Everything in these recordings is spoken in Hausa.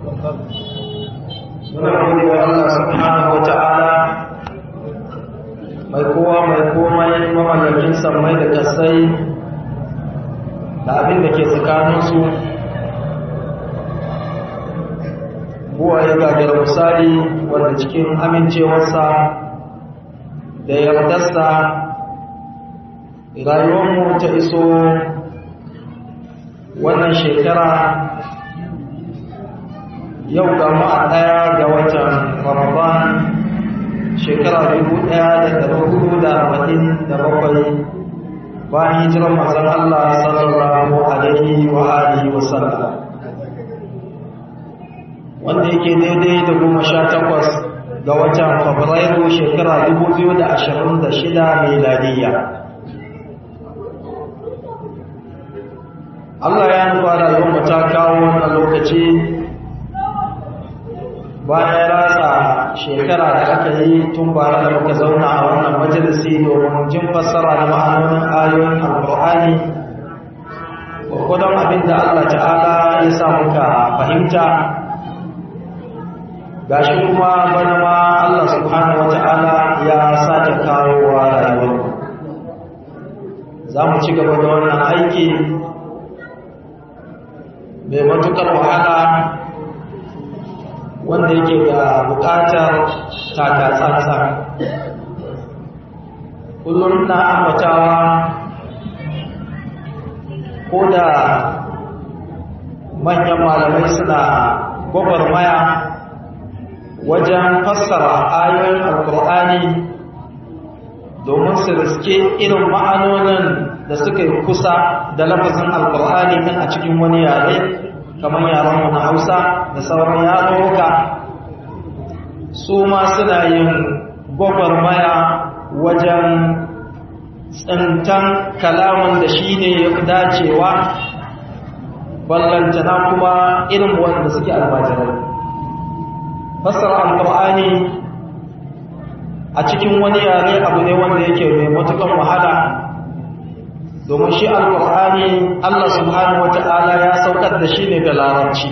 muna gode wa Allah subhanahu wa ta'ala mai kowa mai komai mamallakin sammai da kasai da abin da ke tsakaninsu buwa ya gagar misali wanda cikin amincewarsa da yardarsa rayuwarmu ta iso wannan shekara yau ga a ɗaya ga watan ramadan shekara dubu ɗaya da ɗari hudu da arba'in da bakwai bayan hijirar mazan Allah sallallahu alaihi wa alihi wa sallam wanda yake daidai da goma sha takwas ga watan fabrairu shekara dubu biyu da ashirin da shida miladiyya Allah ya nufa rayuwar ta kawo wannan lokaci bayan ratsa shekara da aka yi tun bara da muka zauna a wannan majalisi domin jin fassara da ma'anonin ayoyin alkur'ani gwagwadon abin da Allah ta'ala ya sa muka fahimta gashi kuma bana ma Allah subhanahu wata'ala ya sake kawowa rayuwar za mu ci gaba da wannan aiki mai matukar wahala wanda yake da bukatar takatsantsa kullum na ambatawa ko da manyan malamai suna gwagwarmaya wajen fassara ayoyin alkur'ani domin su riske irin ma'anonin da suka yi kusa da lafazin alkur'ani kan a cikin wani yare kamar yaran na hausa da sauran yaruka su ma suna yin gwagwarmaya wajen tsintan kalaman da shi ne ya fi dacewa ballantana kuma irin wanda suke almajirai fassara alkur'ani a cikin wani yare abu ne wanda yake mai matukan wahala domin shi alkur'ani Allah subhanahu wata'ala ya saukar da shi ne da larabci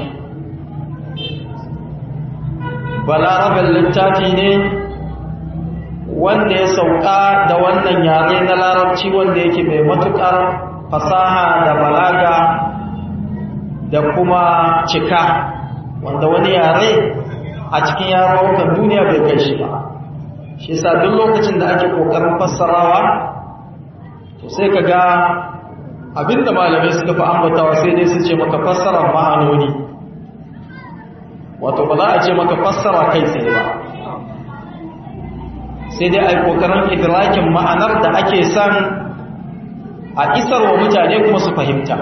balarabin littafi ne wanda ya sauka da wannan yare na larabci wanda yake mai matukar fasaha da balaga da kuma cika wanda wani yare a cikin yarukan duniya bai kai shi ba shi sa duk lokacin da ake kokarin fassarawa to sai ka ga abinda malamai suka fi ambatawa sai dai su ce maka fassara ma'anoni wato ba za a ce maka fassara kai tsaye ba sai dai a yi kokarin idrakin ma'anar da ake son a isar wa mutane kuma su fahimta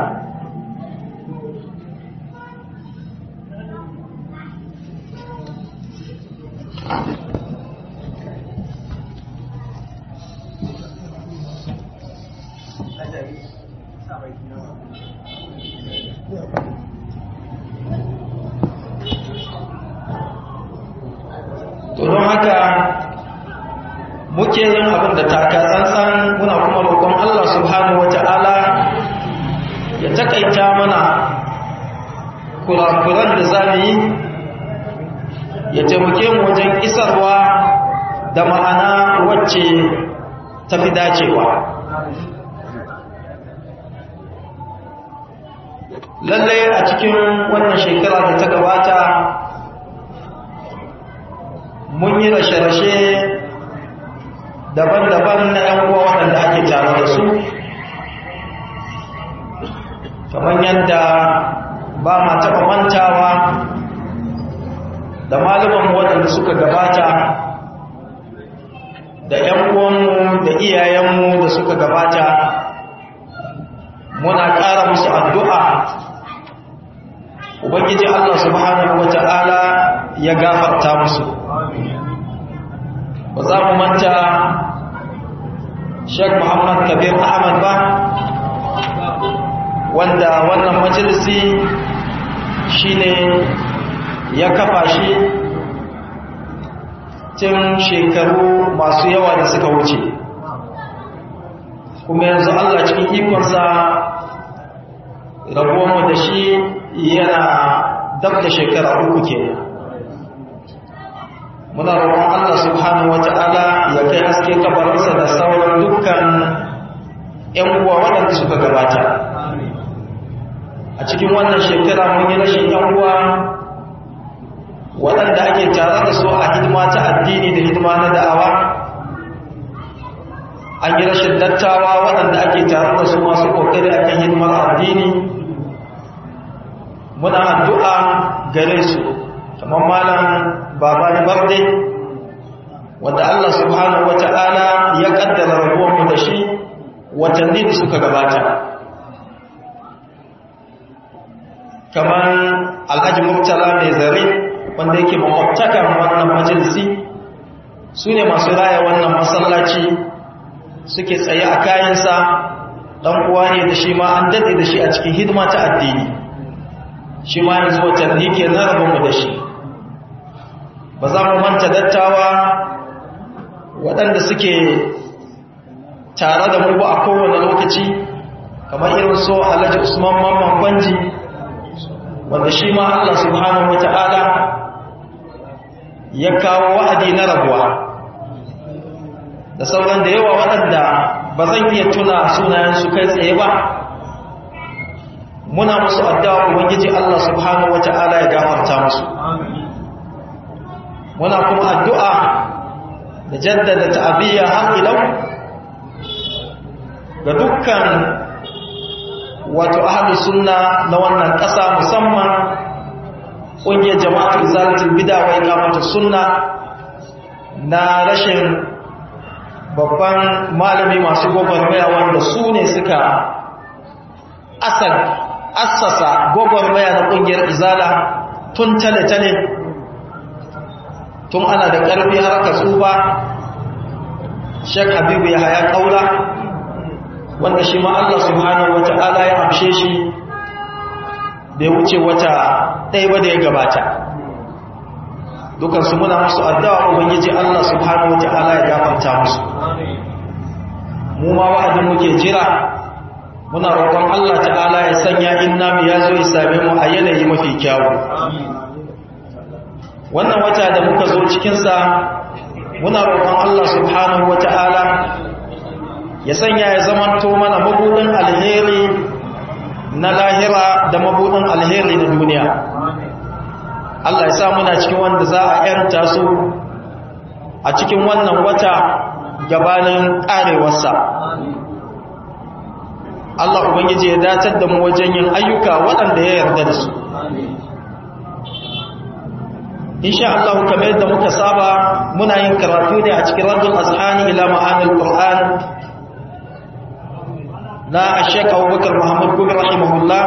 to don haka muke yin abin da taka tsantsan muna kuma roƙon Allah subhanahu wata'ala ya takaita mana kurakuran da zamu yi ya taimake mu wajen isarwa da ma'ana wacce tafi dacewa lallai a cikin wannan shekara da ta gabata mun yi rashe-rashe daban-daban na ‘yan uwa waɗanda ake tare da su kamar yadda ba ma taɓa mantawa da malumanmu waɗanda suka gabata da ‘yan uwanmu da iyayenmu da suka gabata muna ƙara musu addu'a ubangiji Allah subhanahu wa ta'ala ya gafarta musu ba za mu manta Sheikh Muhammad Kabir Ahmad ba wanda wannan majalisi shine ya kafa shi tun shekaru masu yawa da suka wuce kuma yanzu Allah cikin ikonsa rabuwanmu da shi yana dab da shekara uku kenan muna roƙon Allah subhanahu wata'ala ya kai haske kabarinsa da sauran dukkan ƴan uwa waɗanda suka gabata a cikin wannan shekara mun yi rashin ƴan uwa waɗanda ake tare da su a hidima ta addini da hidima na da'awa an yi rashin dattawa waɗanda ake tare da su masu ƙoƙari a kan hidimar addini muna addu'a gare su kamar malam babani barde wanda Allah subhanahu wa ta'ala ya ƙaddara rabuwanmu da shi watanni da suka gabata kamar alhaji murtala mai zare wanda yake makwabtakan wannan majalisi su ne masu raya wannan masallaci suke tsaye a kayansa ɗan uwa ne da shi ma an daɗe da shi a cikin hidima ta addini shi ma yanzu watanni ke na rabonmu da shi ba za mu manta dattawa waɗanda suke tare da mu a kowane lokaci kamar irin so alhaji usman mamman kwanji wanda shi ma allah subhanahu wa ta'ala ya kawo wa'adi na rabuwa da sauran da yawa waɗanda ba zan iya tuna sunayensu kai tsaye ba muna musu addu'a ubangiji Allah subhanahu wata'ala ya gafarta musu muna kuma addu'a da jaddada ta'abiyya har ilau ga dukkan wato ahlus sunna na wannan ƙasa musamman ƙungiyar jama'atul zalatul bid'a wa iqamatus sunna na rashin babban malami masu gwagwarmaya wanda su ne suka assasa gwagwarmaya na ƙungiyar izala tun tale-tale tun ana da ƙarfi har ka tsufa shek habibu ya haya ƙaura wanda shi ma Allah subhanahu wa ta'ala ya amshe shi bai wuce wata ɗaya ba da ya gabata dukansu muna musu addu'a ubangiji Allah subhanahu wata'ala ya gafarta musu mu ma wa'adin muke jira muna roƙon Allah ta'ala ya sanya in namu ya zo ya same mu a yanayi mafi kyawu wannan wata da muka zo cikinsa muna roƙon Allah subhanahu wata'ala ya sanya ya zamanto mana mabudin alheri na lahira da mabudin alheri na duniya Allah ya sa muna cikin wanda za a ‘yanta su a cikin wannan wata gabanin ƙarewarsa. Allah Ubangiji ya datar da mu wajen yin ayyuka waɗanda ya yarda da su. Insha Allah kamar yadda muka saba muna yin karatu ne a cikin rajul azhani ila ma'anil Qur'an na Sheikh Abubakar Muhammad Gumi rahimahullah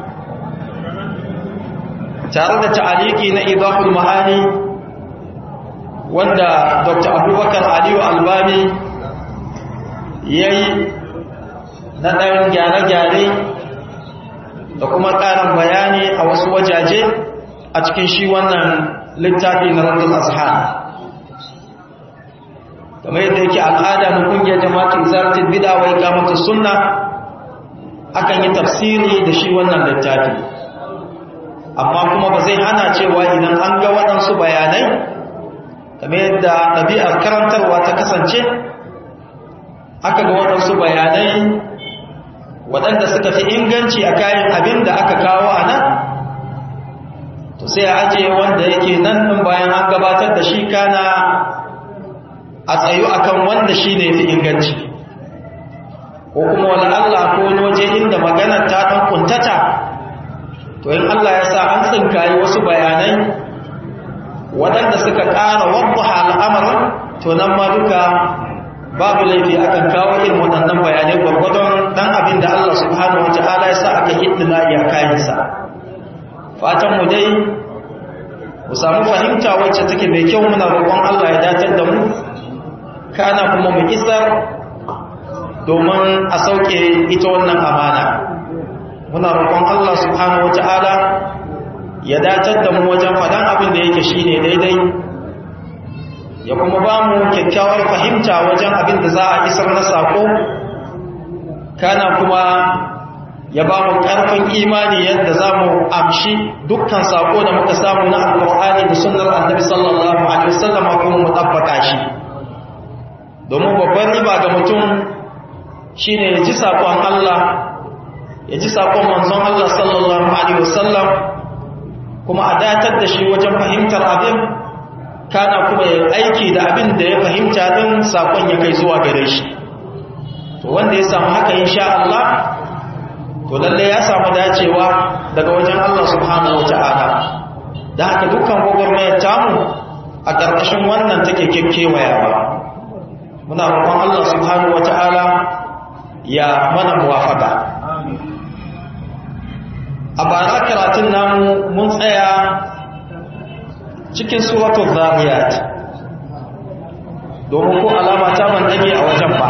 tare da ta'aliki na idaful ma'ani wanda dr abubakar aliyu albani ya yi na ɗan gyare-gyare da kuma ƙarin bayani a wasu wajaje a cikin shi wannan littafi na randun azhar kamar yadda yake al'ada na ƙungiyar jama'atun zartin bidawai kamata sunna akan yi tafsiri da shi wannan littafi amma kuma ba zai hana cewa idan an ga waɗansu bayanai kamar yadda ɗabi'ar karantarwa ta kasance aka ga waɗansu bayanai waɗanda suka fi inganci a kayan abin da aka kawo a nan to sai a ajiye wanda yake nan ɗin bayan an gabatar da shi kana a tsayu akan wanda shi ne fi inganci ko kuma wani Allah ko waje inda maganar ta ɗan kuntata to in Allah ya sa an tsinkayi wasu bayanai waɗanda suka ƙara wadda al'amarin to nan ma duka babu laifi akan kawo irin waɗannan bayanai gwargwadon ɗan abin da Allah subhanahu wa ta'ala ya sa aka hiddina iya kayansa fatan mu dai mu samu fahimta wacce take mai kyau muna roƙon Allah ya datar da mu kana kuma mu isar domin a sauke ita wannan amana muna roƙon Allah subhanahu wata'ala ya datar da mu wajen faɗan abin da yake shine daidai ya kuma ba mu kyakkyawar fahimta wajen abin da za a isar na sako kana kuma ya ba mu ƙarfin imani yadda za mu amshi dukkan sako da muka samu na alƙur'ani da sunnar annabi sallallahu alaihi wasallam kuma mu tabbaka shi domin babban riba ga mutum shine ya ji sakon Allah ya ji sakon manzon Allah sallallahu alaihi wasallam kuma a datar da shi wajen fahimtar abin kana kuma ya aiki da abin da ya fahimta din sakon ya kai zuwa gare shi to wanda ya samu haka insha Allah to lalle ya samu dacewa daga wajen Allah subhanahu wata'ala da haka dukkan gwagwarmayar tamu a ƙarƙashin wannan take kekkewayawa muna roƙon Allah subhanahu wata'ala ya mana muwafaka a bara karatun namu mun tsaya cikin suratul zariyat domin ko alama ta ban dage a wajen ba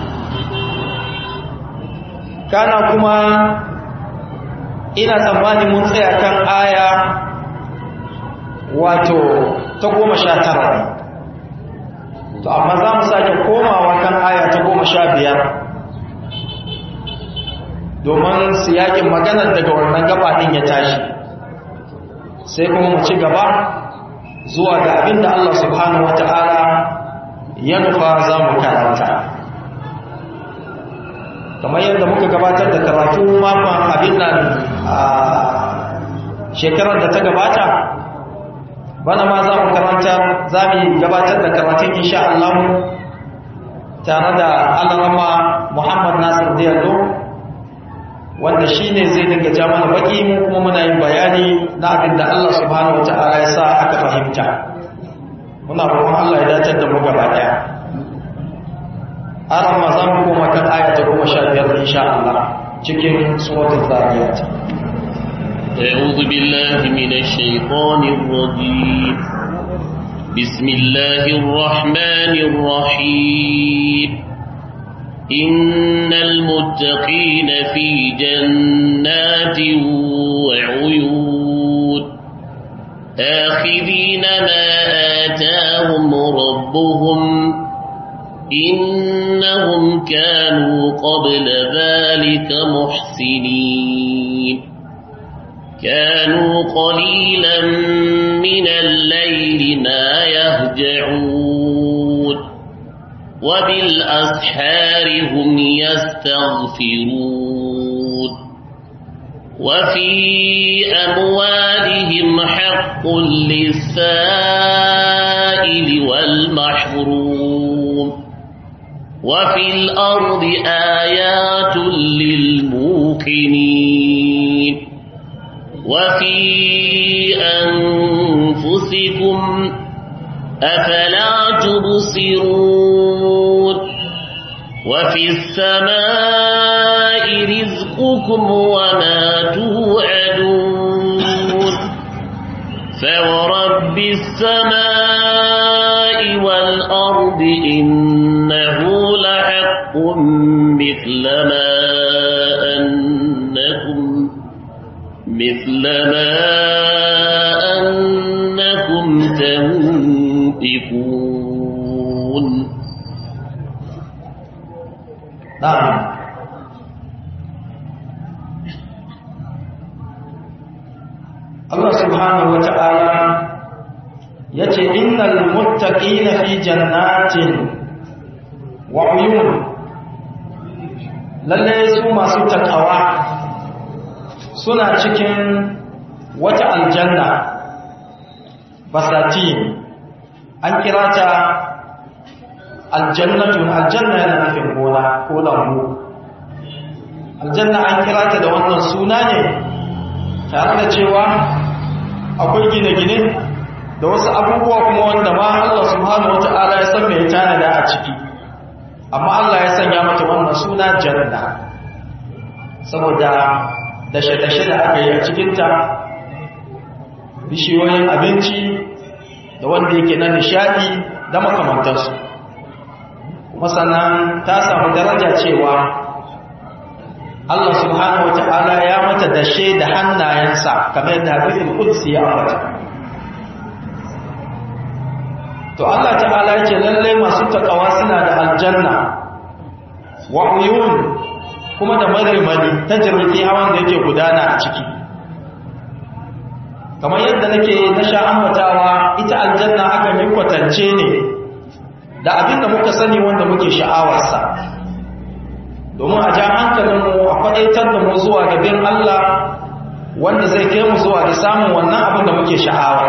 kana kuma ina tsammani mun tsaya kan aya wato ta goma sha tara to amma za mu sake komawa kan aya ta goma sha biyar domin siyakin maganar daga wannan gaba ɗin ya tashi sai kuma mu ci gaba zuwa ga abin da Allah subhanahu wata'ala ya nufa za mu karanta kamar yadda muka gabatar da karatu makon abin nan a shekarar da ta gabata bana ma za mu karanta za mu gabatar da karatun insha Allah tare da alarama Muhammad Nasir Diallo wanda shi ne zai dinga ja mana baki mu kuma muna yin bayani na abin da Allah subhanahu wata'ala ya sa aka fahimta muna roƙon Allah ya dace da mu gaba ɗaya aran ma za mu koma kan aya ta goma sha biyar insha Allah cikin suratul zariyat أعوذ بالله من الشيطان الرجيم بسم الله الرحمن الرحيم إن المتقين في جنات وعيون آخذين ما آتاهم ربهم إنهم كانوا قبل ذلك محسنين كانوا قليلا من الليل ما يهجعون وبالأسحار هم يستغفرون وفي أموالهم حق للسائل والمحروم وفي الأرض آيات للموقنين وفي أنفسكم أفلا تبصرون وفي السماء رزقكم وما توعدون فورب السماء والأرض إنه لحق مثل ما أنكم مثل ما أنكم تنطقون na'am Allah subhanahu wa ta'ala ya ce innal muttaqina fi jannatin wa uyun lalle su masu takawa suna cikin wata aljanna basati an kira ta aljannatu aljanna yana nufin gona ko lambu aljanna an kira ta da wannan suna ne tare da cewa akwai gine-gine da wasu abubuwa kuma wanda ma Allah subhanahu wata'ala ya san mai tanada a ciki amma Allah ya sanya mata wannan suna janna saboda dashe-dashe da aka yi a cikinta bishiyoyin abinci da wanda yake na nishadi da makamantarsu kuma sannan ta samu daraja cewa Allah subhanahu wata'ala ya mata dashe da hannayensa kamar yadda hadisin qudsi ya ambata to Allah ta'ala yake lalle masu takawa suna da aljanna wa uyun kuma da marmari ta jirgi hawan da yake gudana a ciki kamar yadda nake na sha ambatawa ita aljanna akan yi kwatance ne da abin da muka sani wanda muke sha'awarsa domin a ja hankalinmu a faɗaitar da mu zuwa ga bin Allah wanda zai kai mu zuwa ga samun wannan abin da muke sha'awa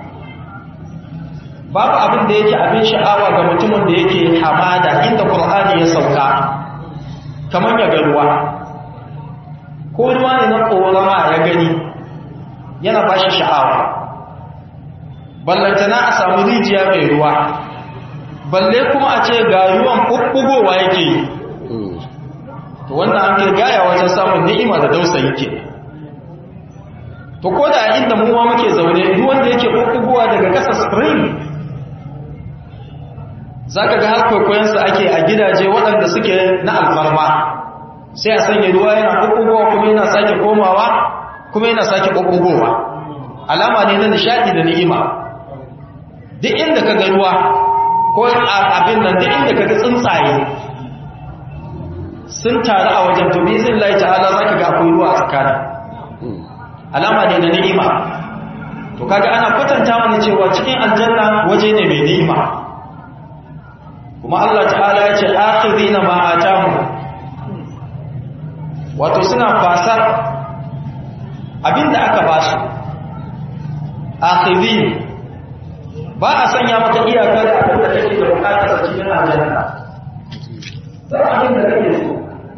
babu abin da yake abin sha'awa ga mutumin da yake hamada inda Qur'ani ya sauka kamar ya ga ruwa ko ruwa ne na korama ya gani yana ba shi sha'awa ballantana a samu rijiya mai ruwa balle kuma a ce ga ruwan ɓuɓɓugowa yake yi to wannan an kai gaya wajen samun ni'ima da dausayi ke to ko da inda muwa muke zaune ruwan da yake ɓuɓɓugowa daga ƙasa spring za ka ga har kwaikwayonsa ake a gidaje waɗanda suke na alfarma sai a sanya ruwa yana ɓuɓɓugowa kuma yana sake komawa kuma yana sake ɓuɓɓugowa alama ne na nishaɗi da ni'ima duk inda ka ga ruwa ko abin nan duk inda ka ga tsuntsaye sun taru a wajen to bizin lai ta'ala za ka ga akwai ruwa a tsakanin alama ne na ni'ima to kaga ana kwatanta mana cewa cikin aljanna waje ne mai ni'ima kuma Allah ta'ala ya ce akhirina ma atamu wato suna fasar abinda aka ba su akhirin ba a sanya maka iyaka da abin da kake da bukatar a cikin aljanna sai abin da kake so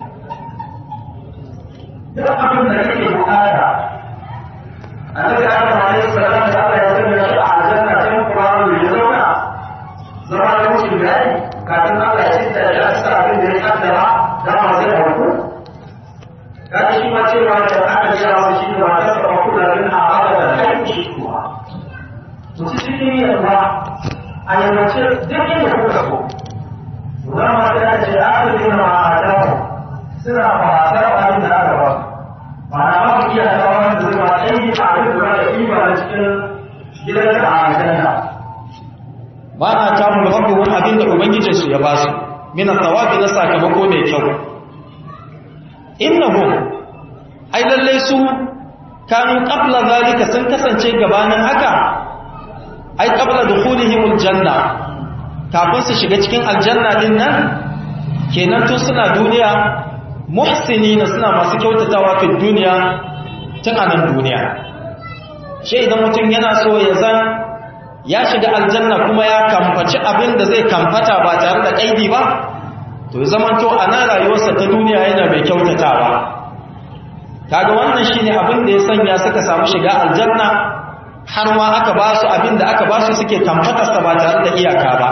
duk abin da kake bukata annabi Adam alaihi salam da Allah ya sanya shi a aljanna sai Qur'ani ya zauna zama da mutum gari kafin Allah ya cinta shi a cikin abin da ya kaddara da ma zai auku kaga shi ma cewa da aka jira wa shi ba ta ba kula min a haka da kai shi kuwa to cikin yin ba a yammace duk inda kuka so za ma sai a ce aka yi ma a dawo suna fasar abin da aka ba ba na ba ku iya tsawon da zuwa canji a abin da da ima na cikin gidan da a aljanna ba a tamu da wani abin da ubangijinsu ya ba su mina tsawabi na sakamako mai kyau innahum ai lalle su kanu qabla zalika sun kasance gabanin haka ai qabla dukhulihim aljanna kafin su shiga cikin aljanna din nan kenan to suna duniya muhsinina suna masu kyautatawa fi duniya tun a nan duniya shi idan mutum yana so ya zan ya shiga aljanna kuma ya kamfaci abin da zai kamfata ba tare da kaidi ba to zaman to a nan rayuwarsa ta duniya yana mai kyautatawa kaga wannan shine abin da ya sanya suka samu shiga aljanna har ma aka ba su abin da aka ba su suke kamfatarsa ba tare da iyaka ba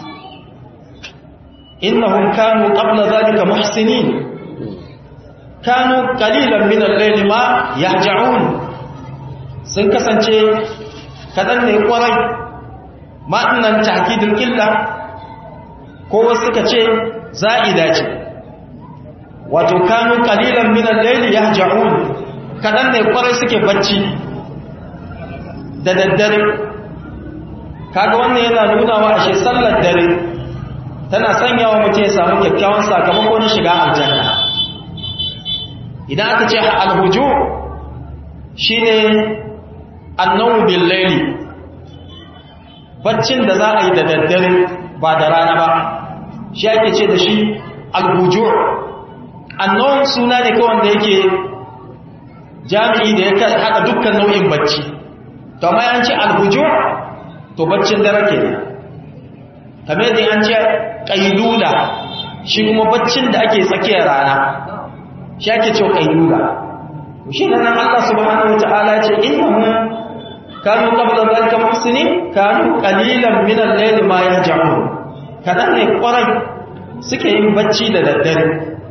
innahum kanu qabla zalika muhsinin kanu qalilan min al-layli ma yahja'un sun kasance kadan ne kwarai ma dinnan ta'kidul illa ko wasu suka ce za'ida ce wato kanu qalilan min al-layli yahja'un kadan ne kwarai suke bacci da daddare kaga wannan yana nuna wa ashe sallar dare tana sanya wa mutum ya samu kyakkyawan sakamako na shiga aljanna idan aka ce alhuju shine annawu bil layli baccin da za a yi da daddare ba da rana ba shi ake ce da shi alhuju annawu suna ne kawai da yake jami'i da ya haɗa dukkan nau'in bacci to amma an ce alhuju to baccin dare ke kamar da an ce ƙailula shi kuma baccin da ake tsakiyar rana shi ake ce ƙailula shi nan Allah subhanahu wa ta'ala ce innahum kanu qabla dhalika muhsinin kanu qalilan min al-layli ma yahja'un kadan ne kwarai suke yin bacci da daddare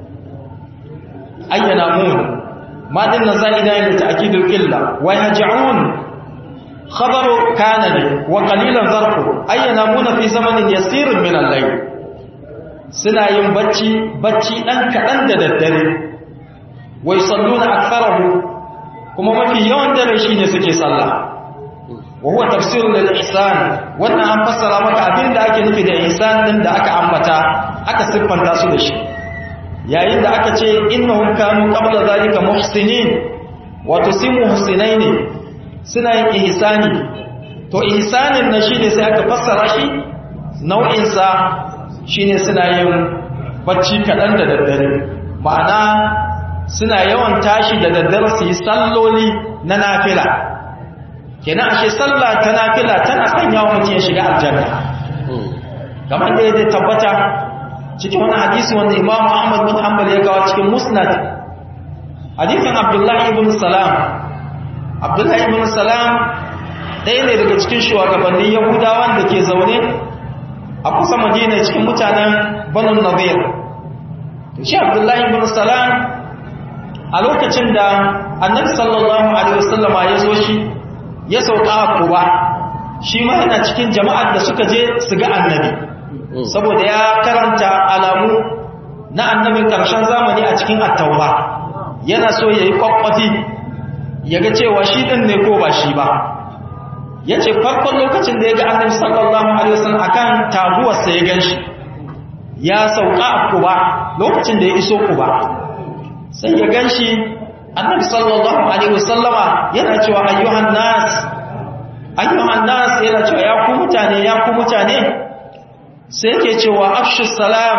ayyana mun ma dinna za'ida ne ta'kidul qilla wa yahja'un خبر كان لي وقليلا ظرفه أي ينامون في زمن يسير من الليل سنا yin bacci bacci dan kadan da daddare wai salluna aktharuhu kuma mafi yawan dare shine suke sallah wa huwa tafsirul lil ihsan wannan an fassara maka abin da ake nufi da ihsan din da aka ambata aka siffanta su da shi yayin da aka ce innahum kanu qabla zalika muhsinin wato sai muhsinai ne suna yin ihsani to ihsanin na shine sai aka fassara shi nau'in sa shine suna yin bacci kadan da daddare ma'ana suna yawan tashi da daddare su yi salloli na nafila kenan ashe sallah ta nafila tana sanya wa mutum ya shiga aljanna kamar da ya tabbata cikin wani hadisi wanda imamu ahmad bin hanbal ya gawa cikin musnad hadisin abdullahi ibn salam abdullahi ibn salam ɗaya ne daga cikin shugabannin yahudawan da ke zaune a kusa madina cikin mutanen banu nadir shi abdullahi ibn salam a lokacin da annabi sallallahu alaihi wasallama ya zo shi ya sauka a kuba shi ma yana cikin jama'ar da suka je su ga annabi saboda ya karanta alamu na annabin karshen zamani a cikin attaura yana so ya yi kwakwafi ya ga cewa shi ɗin ne ko ba shi ba ya ce farkon lokacin da ya ga annabi sallallahu alaihi wasallam akan taguwarsa ya gan shi ya sauka a kuba lokacin da ya iso kuba sai ya gan shi annabi sallallahu alaihi wasallama yana cewa ayyuhan nas ayyuhan nas yana cewa ya ku mutane ya ku mutane sai yake cewa afshu salam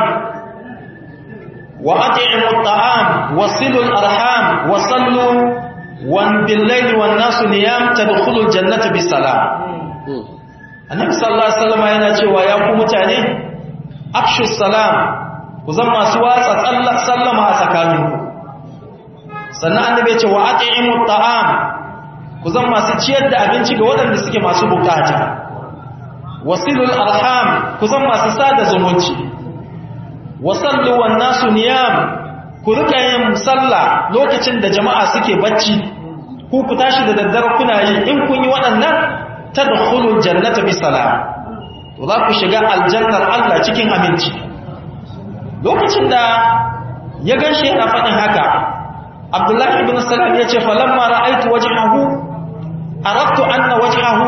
wa at'imu at'am wasilu al-arham wa sallu wan bil-layli wan nasu niyam tadkhulu al-jannata bisalam annabi sallallahu alaihi wasallama yana cewa ya ku mutane afshu salam ku zama masu watsa sallama a tsakaninku sannan annabi ya ce wa at'imu at'am ku zama masu ciyar da abinci ga waɗanda suke masu bukata wasilul arham ku zama masu sada zumunci wasallu wan nasu niyam ku rika yin sallah lokacin da jama'a suke bacci ku ku tashi da daddare kuna yi in kun yi waɗannan tadkhulul jannata bisalam to za ku shiga aljannar Allah cikin aminci lokacin da ya ganshi yana faɗin haka Abdullahi ibn Salam ya ce falamma ra'aitu wajhahu aradtu anna wajhahu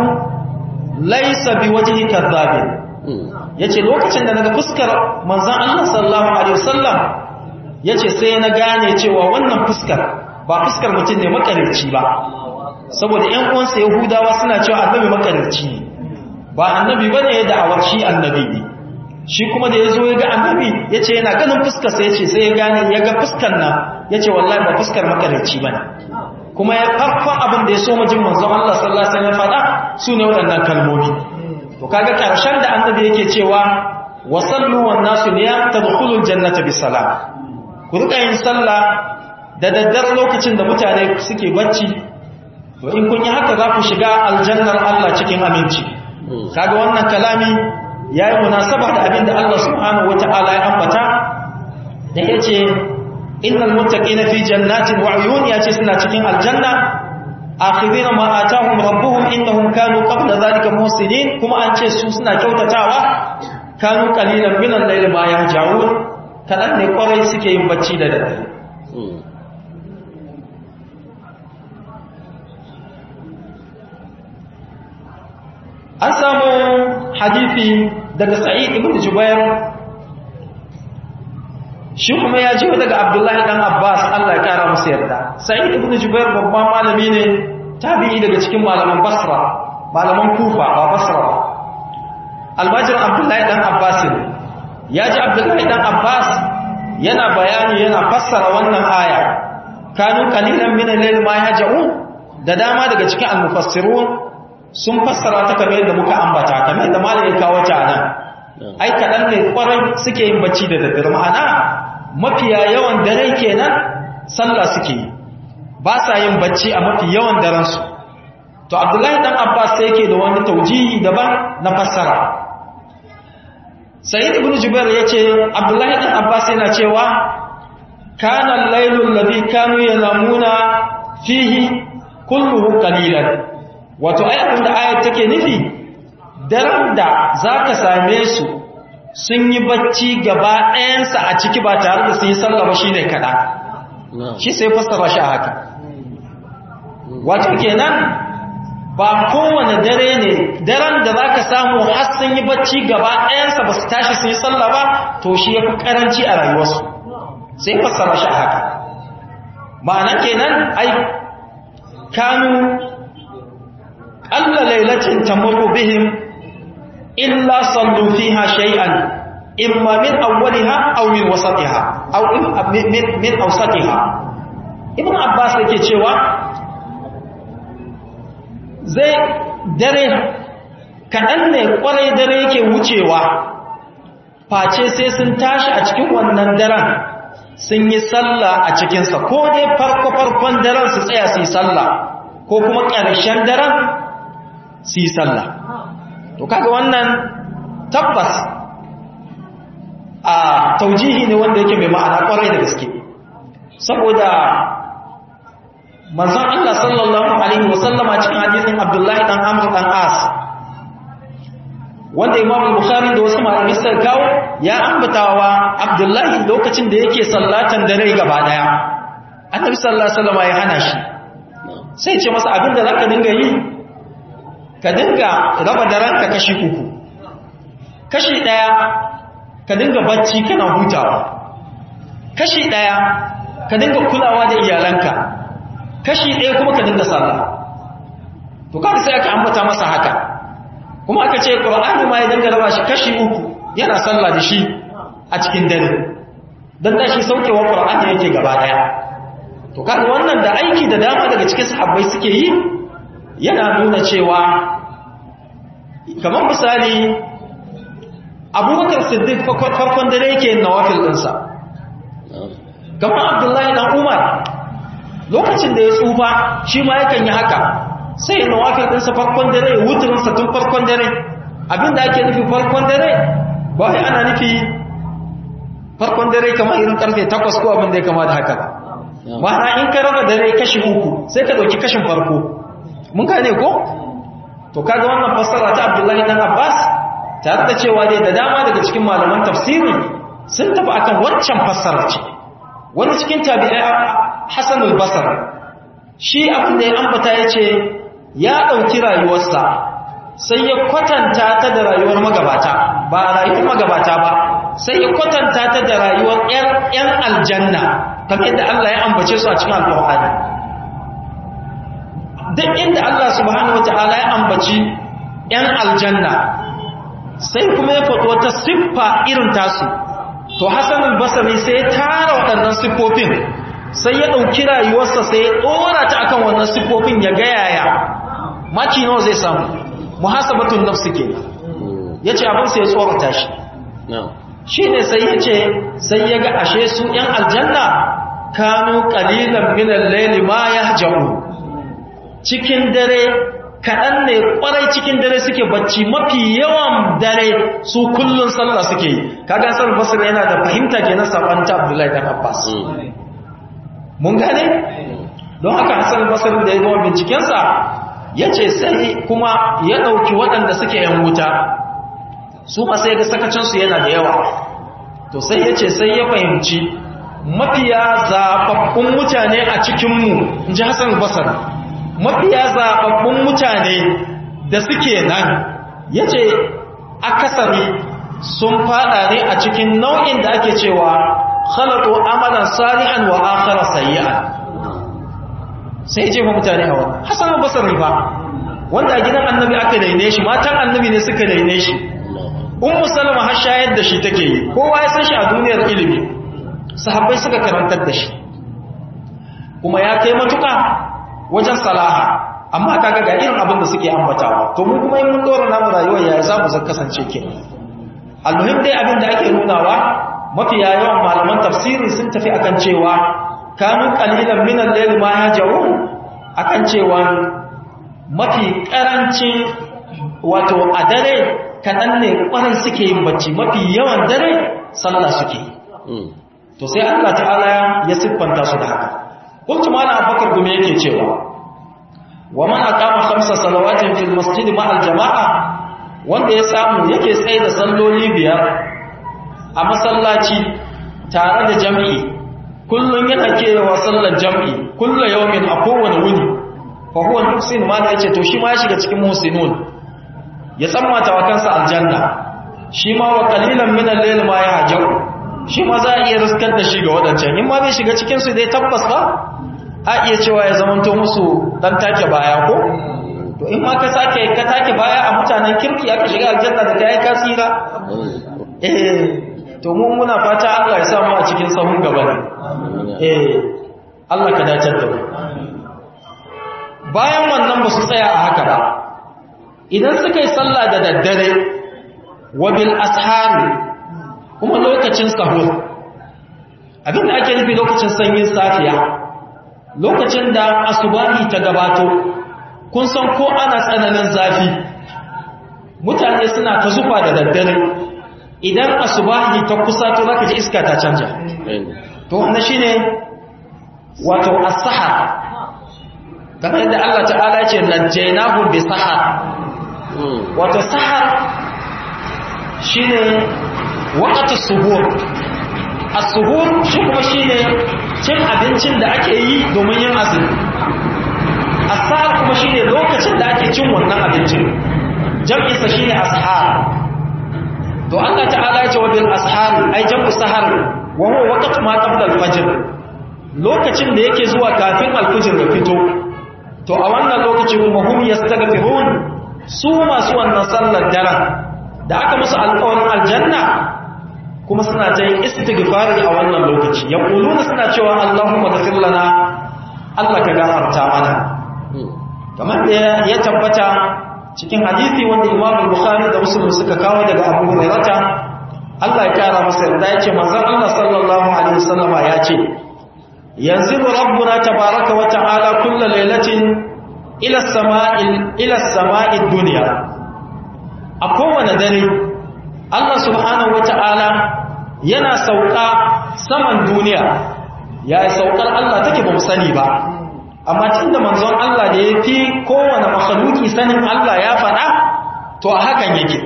laysa biwajhi kadhabin yace lokacin da naga fuskar manzon Allah sallallahu alaihi wasallam yace sai na gane cewa wannan fuskar ba fuskar mutum ne makarici ba saboda ƴan uwansa Yahudawa suna cewa annabi makarici ne ba annabi bane ya da'awar shi annabi ne shi kuma da yazo ya ga annabi yace yana ganin fuskar sa yace sai ya gane ya ga fuskar nan yace wallahi ba fuskar makarici bane kuma ya farkon abin da ya so majin manzon Allah sallallahu alaihi wasallam fada sune waɗannan kalmomi to kaga karshen da annabi yake cewa wasallu wan nasu niyam tadkhulul jannata bisalam ku rika yin sallah da daddar lokacin da mutane suke bacci to in kun yi haka za ku shiga aljannar Allah cikin aminci kaga wannan kalami yayi munasaba da abin da Allah subhanahu wataala ya ambata da yace innal muttaqina fi jannatin wa uyun yace suna cikin aljanna akhidina ma atahum rabbuhum innahum kanu qabla zalika muhsinin kuma an ce su suna kyautatawa kanu qalilan min al-layli ma yahjaun kadan ne kwarai suke yin bacci da dare an samu hadisi daga sa'id ibn jubair shi kuma ya jiwa daga abdullahi dan abbas allah ya kara musu yarda sa'id ibn jubair babban malami ne tabi'i daga cikin malaman basra malaman kufa ba basra ba albajir abdullahi dan abbas ne ya ji abdullahi dan abbas yana bayani yana fassara wannan aya kanu qalilan min al-layl ma yaj'un da dama daga cikin al-mufassirun sun fassara ta kamar yadda muka ambata kamar yadda malamin kawo ta nan ai kaɗan ne kwarai suke yin bacci da daddare ma'ana mafiya yawan dare kenan sallah suke yi ba sa yin bacci a mafi yawan darensu to abdullahi dan abbas sai yake da wani taujihi daban na fassara sayyid ibn jubair yace abdullahi dan abbas yana cewa kana al-lailul ladhi kanu yanamuna fihi kulluhu qalilan wato ai abin da ayat take nufi daren da zaka same su sun yi bacci gaba ɗayansa a ciki ba tare da sun yi sallah ba shine kada shi sai fassara shi a haka wato kenan ba kowane dare ne daren da zaka samu har sun yi bacci gaba ɗayansa ba su tashi sun yi sallah ba to shi yafi karanci a rayuwarsu sai fassara shi haka ma'ana kenan ai kanu alla lailatin tamurru bihim illa sallu fiha shay'an imma min awwaliha aw min wasatiha aw min min awsatiha ibn abbas yake cewa zai dare kaɗan ne ƙwarai dare yake wucewa face sai sun tashi a cikin wannan daren sun yi sallah a cikinsa ko dai farko-farkon daren su tsaya su yi sallah ko kuma ƙarshen daren su yi sallah to kaga wannan tabbas a taujihi ne wanda yake mai ma'ana ƙwarai da gaske saboda manzon Allah sallallahu alaihi wasallama cikin hadisin Abdullahi dan Amr dan As wanda Imam Bukhari da wasu malamai suka kawo ya ambatawa Abdullahi lokacin da yake sallatan dare gaba daya Annabi sallallahu alaihi wasallama ya hana shi sai ce masa abinda zaka dinga yi ka dinga raba daren ka kashi uku kashi daya ka dinga bacci kana hutawa kashi daya ka dinga kulawa da iyalanka kashi ɗaya kuma ka dinga sallah to kada sai aka ambata masa haka kuma aka ce qur'ani ma ya dinga raba shi kashi uku yana sallah da shi a cikin dare dan da shi saukewa qur'ani yake gaba daya to kaga wannan da aiki da dama daga cikin sahabbai suke yi yana nuna cewa kamar misali abubakar siddiq farkon dare yake nawafil ɗinsa kamar abdullahi dan umar lokacin da ya tsufa shi ma yakan yi haka sai nawafil ɗinsa farkon dare ya wuturinsa tun farkon dare abinda ake nufi farkon dare ba wai ana nufi farkon dare kamar irin karfe takwas ko abin da ya kama da haka ba ma'ana in ka raba dare kashi uku sai ka ɗauki kashin farko mun gane ko to kaga wannan fassara ta abdullahi dan abbas tare da cewa dai da dama daga cikin malaman tafsiri sun tafi akan waccan fassara ce wani cikin tabi'ai Hassan al-Basri shi abin da ya ambata yace ya dauki rayuwarsa sai ya kwatanta ta da rayuwar magabata ba rayuwar magabata ba sai ya kwatanta ta da rayuwar ƴan aljanna kamar yadda Allah ya ambace su a cikin alƙur'ani duk inda Allah subhanahu wataala ya ambaci ƴan aljanna sai kuma ya faɗo wata siffa irin tasu to Hassan al-Basri sai ya tara waɗannan siffofin sai ya ɗauki rayuwarsa sai ya ɗora ta akan wannan siffofin ya ga yaya maki nawa zai samu muhasabatun nafsi ke yace abin sai ya tsorata shi shine sai yace sai ya ga ashe su ɗan aljanna kanu qalilan min al-layli ma yahjaru cikin dare kaɗan ne ƙwarai cikin dare suke bacci mafi yawan dare su kullun sallah suke yi kaga san basir yana da fahimta kenan sabanta abdullahi dan abbas mun gane don haka hassan basir da ya gama bincikensa ya ce sai kuma ya ɗauki waɗanda suke yan wuta su ma sai ga sakacinsu yana da yawa to sai ya ce sai ya fahimci mafiya zaɓaɓɓun mutane a cikinmu in ji hassan basir mafiya zaɓaɓɓun mutane da suke nan ya ce akasari sun fada ne a cikin nau'in da ake cewa khalatu amalan salihan wa akhara sayyi'an sai je mutane a wannan hasan basri ba wanda a gidan annabi aka daine shi matan annabi ne suka daine shi ummu salama har shayar da shi take yi kowa ya san shi a duniyar ilimi sahabbai suka karantar da shi kuma ya kai matuka wajen salaha amma kaga ga irin abin da suke ambatawa to mu kuma in mun dora namu rayuwar ya za mu kasance ke almuhim dai abin da ake nunawa mafiya yawan malaman tafsiri sun tafi akan cewa kanu qalilan min al-layl ma yaj'un akan cewa mafi karancin wato a dare kadan ne kwarai suke yin bacci mafi yawan dare sallah suke to sai Allah ta'ala ya siffanta su da haka kuntu mala abakar gume yake cewa wa man aqama khamsa salawatin fil masjid ma al jama'a wanda ya samu yake tsaye da salloli biyar a masallaci tare da jami'i kullun yana kewa sallar jami'i kullu yawmin a kowane wuni fa huwa muhsin ma da yace to shi ma ya shiga cikin muhsinun ya tsammata wa kansa aljanna shi ma wa qalilan min al-layl ma yahjaru shi ma za a iya riskar da shi ga waɗancan in ma bai shiga cikinsu dai tabbas ba a iya cewa ya zamanto musu ɗan take baya ko to in ma ka sake ka take baya a mutanen kirki aka shiga aljanna da kai ka tsira eh to mun muna fata Allah ya sa mu a cikin sahun gaba ne eh Allah ka dace da mu bayan wannan ba su tsaya a haka ba idan suka yi sallah da daddare wa bil ashari kuma lokacin sahur abinda ake nufi lokacin sanyin safiya lokacin da asubahi ta gabato kun san ko ana tsananin zafi mutane suna ta zufa da daddare idan asubahi ta kusa to zaka ji iska ta canja to wannan shine wato as-sahar kamar yadda Allah ta'ala ya ce najjaynahu bi sahar wato sahar shine waqtu suhur as-suhur shi kuma shine cin abincin da ake yi domin yin azumi as-sahar kuma shine lokacin da ake cin wannan abincin jam'i sa shine ashar to Allah ta'ala ya ce wa bil ashar ai jam'u sahar wa huwa waqtu ma qabla al-fajr lokacin da yake zuwa kafin al-fajr ya fito to a wannan lokacin kuma hum yastaghfirun su masu wannan sallar daren da aka musu alƙawarin aljanna kuma suna ta yin istighfari a wannan lokaci ya kuluna suna cewa Allahumma ghfir lana Allah ka gafarta mana kamar da ya tabbata cikin hadisi wanda Imam Bukhari da Muslim suka kawo daga Abu Hurairah Allah ya kara masa yarda yace manzon Allah sallallahu alaihi wasallam ya ce yanzilu rabbuna tabaaraka wa ta'ala kullu lailatin ila as-sama'i ila as-sama'i dunya a kowane dare Allah subhanahu wata'ala yana sauka saman duniya ya yi saukar Allah take ba mu sani ba amma tunda manzon Allah da ya fi kowane makhluki sanin Allah ya faɗa to a hakan yake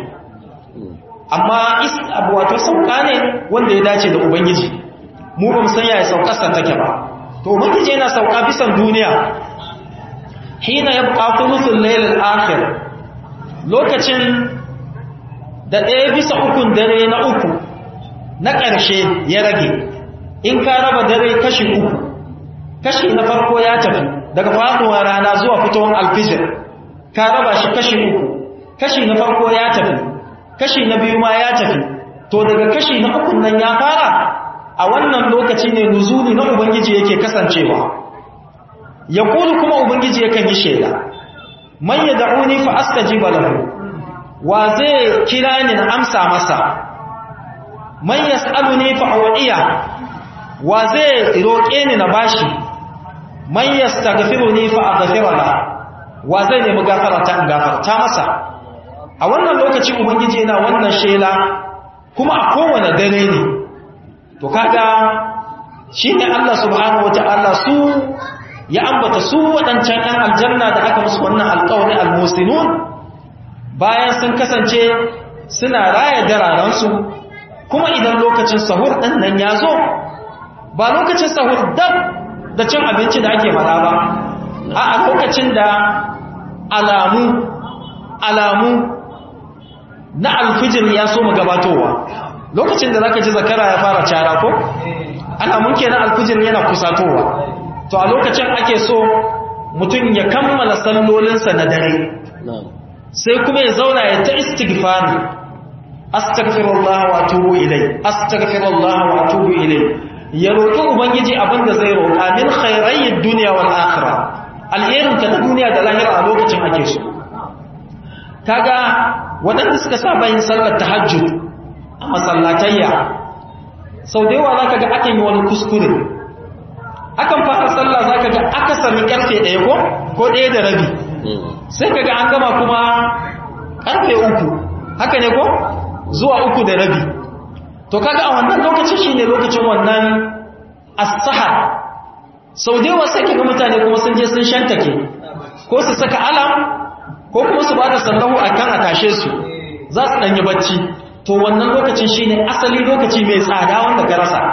amma abu wato sauka ne wanda ya dace da ubangiji mu ba mu san ya saukarsa take ba to ubangiji yana sauka bisan duniya hina yabqa thuluthul layl al-akhir lokacin da ɗaya bisa ukun dare na uku na ƙarshe ya rage in ka raba dare kashi uku kashi na farko ya tafi daga faɗuwa rana zuwa fitowar alfijir ka raba shi kashi uku kashi na farko ya tafi kashi na biyu ma ya tafi to daga kashi na ukun nan ya fara a wannan lokaci ne nuzuli na ubangiji yake kasancewa ya kuma ubangiji yakan yi shaida man ya da'uni fa astajiba lahu wa zai kira ni na amsa masa man yas'aluni fa u'iya wa zai roƙe ni na bashi man yastaghfiruni fa aghfira la wa zai nemi gafara ta in gafarta masa a wannan lokaci ubangiji yana wannan shela kuma a kowane dare ne to kaga shine Allah subhanahu wataala su ya ambata su waɗancan ɗan aljanna da aka musu wannan alƙawari almusinun bayan sun kasance suna raya dararansu kuma idan lokacin sahur ɗin nan ya zo ba lokacin sahur dab da cin abinci da ake fada ba a lokacin da alamu alamu na alfijir ya so mu gabatowa lokacin da zaka ji zakara ya fara cara ko alamun kenan alfijir yana kusatowa to a lokacin ake so mutum ya kammala sallolinsa na dare sai kuma ya zauna ya ta istighfari astaghfirullah wa atubu ilai astaghfirullah wa atubu ilai ya roƙi ubangiji abinda zai roƙa min khairayyid dunya wal akhirah alherin ta duniya da lahira a lokacin ake so kaga waɗanda suka saba yin sallar tahajjud a masallatayya sau da yawa zaka ga akan yi wani kuskure akan fara sallah zaka ga aka sami karfe ɗaya ko ko ɗaya da rabi sai kaga an gama kuma karfe uku haka ne ko zuwa uku da rabi to kaga a wannan lokacin shine lokacin wannan as-sahar sau da yawa sai kaga mutane kuma sun je sun shantake ko su saka alam ko kuma su bada sallahu akan a tashe su za su danyi bacci to wannan lokacin shine asali lokaci mai tsada wanda ka rasa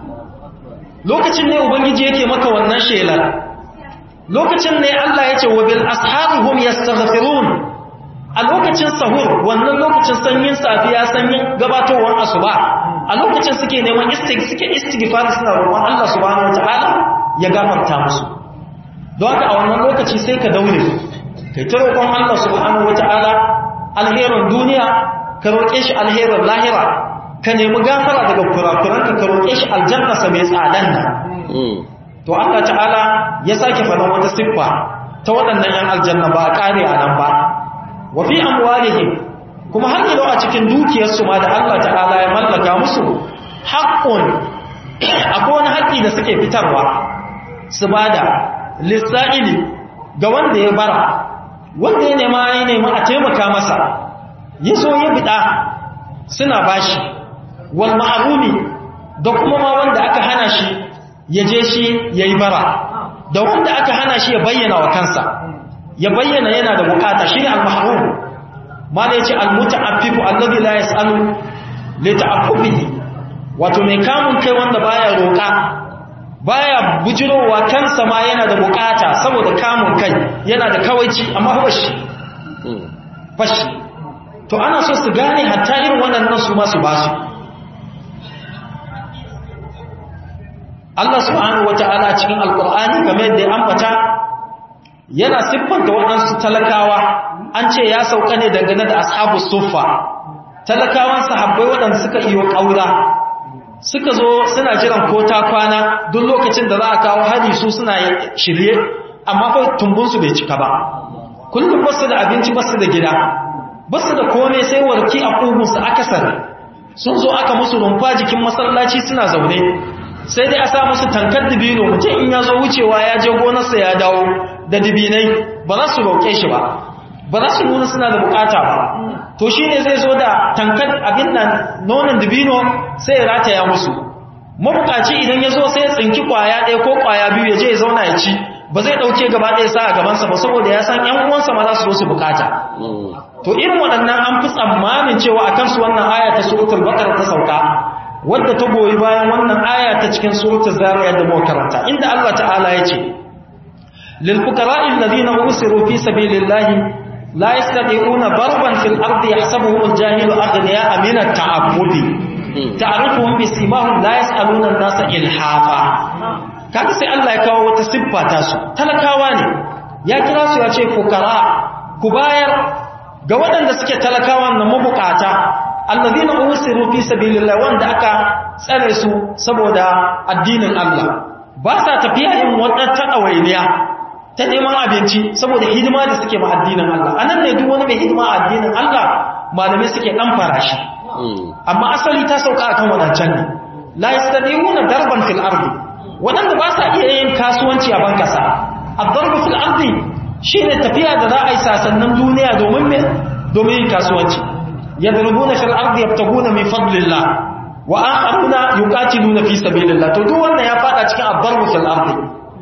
lokacin ne ubangiji yake maka wannan shelar lokacin ne Allah ya ce wa bil ashabihum yastaghfirun a lokacin sahur wannan lokacin sanyin safiya sanyin gabatowar asuba a lokacin suke neman suke istighfar suna roƙon Allah subhanahu wataala ya gafarta musu don haka a wannan lokaci sai ka daure kai ta roƙon Allah subhanahu wataala alherin duniya ka roƙe shi alherin lahira ka nemi gafara daga kurakuranka ka roƙe shi aljanna sa mai tsadan nan to Allah ta'ala ya sake faɗan wata siffa ta waɗannan yan aljanna ba a ƙare a nan ba wa fi amwalihim kuma har yau a cikin dukiyarsu ma da Allah ta'ala ya mallaka musu haqqun akwai wani haƙƙi da suke fitarwa su bada lissa'ili ga wanda ya bara wanda ya nema ya nema a taimaka masa ya so ya bida suna bashi wal ma'rumi da kuma ma wanda aka hana shi ya je shi yayi bara da wanda aka hana shi ya bayyana wa kansa ya bayyana yana da bukata shine al-mahrum mala yace al-muta'affifu alladhi la yas'alu li ta'affufihi wato mai kamun kai wanda baya roka baya bujirowa kansa ma yana da bukata saboda kamun kai yana da kawaici amma fashi fashi to ana so su gane hatta irin waɗannan su ma su basu Allah subhanahu wata'ala cikin alkur'ani game da ya ambata yana siffanta waɗansu talakawa an ce ya sauka ne dangane da ashabu suffa talakawan sahabbai waɗanda suka iyo ƙaura suka zo suna jiran ko ta kwana duk lokacin da za a kawo hari su suna shirye amma fa tumbunsu bai cika ba kullum basu da abinci basu da gida basu da kome sai warki a ƙugunsu akasar sun zo aka musu rumfa jikin masallaci suna zaune sai dai a sa musu tankar dibino mutum in ya zo wucewa ya je gonarsa ya dawo da dibinai ba za su roƙe shi ba ba za su nuna suna da bukata ba to shi ne zai zo da tankar abin nan nonon dibino sai ya rataya musu mabukaci idan ya zo sai ya tsinki kwaya ɗaya ko kwaya biyu ya je ya zauna ya ci ba zai ɗauke gaba ɗaya sa a gabansa ba saboda ya san ‘yan uwansa ma za su zo su bukata to irin waɗannan an fi tsammanin cewa a kansu wannan aya ta suratul bakar ta sauka wadda ta goyi bayan wannan aya ta cikin suratul zariyat da muka karanta inda Allah ta'ala ya ce lil fuqara'i alladhina usiru fi sabilillahi la yastati'una darban fil ardi yahsabuhum al-jahilu aghniya'a min at-ta'abbudi ta'rifuhum bi simahum la yas'aluna an-nasa ilhafa kaga sai Allah ya kawo wata siffa ta su talakawa ne ya kira su ya ce fuqara ku bayar ga waɗanda suke talakawa na mabukata allazina usiru fi sabilillah wanda aka tsare su saboda addinin Allah ba sa tafiya yin wata tadawainiya ta neman abinci saboda hidima da suke ma addinin Allah anan ne duk wani mai hidima a addinin Allah malamai suke dan farashi amma asali ta sauka akan wadancan ne la yastadiuna darban fil ardi wadanda ba sa iya yin kasuwanci a bankasa ad-darbu fil ardi shine tafiya da za a yi sasannin duniya domin me domin yin kasuwanci yadrubuna fil ardi yabtaguna min fadlillah wa akharuna yuqatiluna fi sabilillah to duk wannan ya fada cikin ad-darbu fil ardi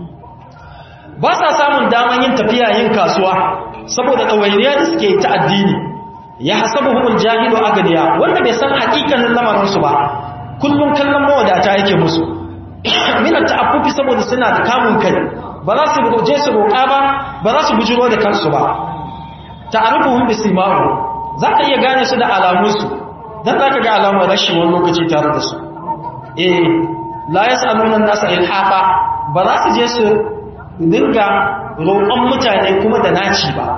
ba sa samun daman yin tafiya yin kasuwa saboda ɗawainiya da suke ta addini ya hasabu humul jahilu agadiya wanda bai san hakikanin lamarinsu ba kullum kallon mawadata yake musu minar ta'affufi saboda suna da kamun kai ba za su je su roƙa ba ba za su bujiro da kansu ba ta'arifuhum bisimahu za ka iya gane su da alamunsu dan za ka ga alamar rashin wani lokaci tare da su eh la yas'aluna an-nasa ilhafa ba za su je su dinga roƙon mutane kuma da naci ba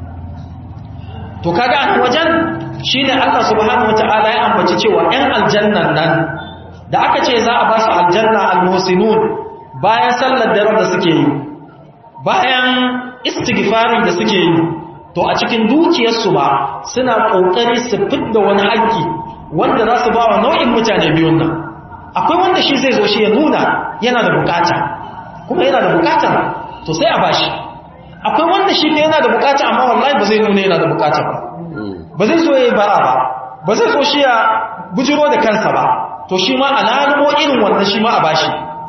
to kaga a wajen shine Allah subhanahu wataala ya ambaci cewa 'yan aljannan nan da aka ce za a ba su aljanna almusinun bayan sallar dare da suke yi bayan istighfarin da suke yi to a cikin dukiyarsu ba suna kokari su fidda wani haƙƙi wanda za su ba wa nau'in mutane biyun nan akwai wanda shi zai zo shi ya nuna yana da bukata kuma yana da bukata to sai a bashi akwai wanda shi yana da bukata amma wallahi ba zai nuna yana da bukata ba ba zai so ya yi bara ba ba zai so shi ya bujiro da kansa ba to shi ma alalumo irin wannan shi ma a bashi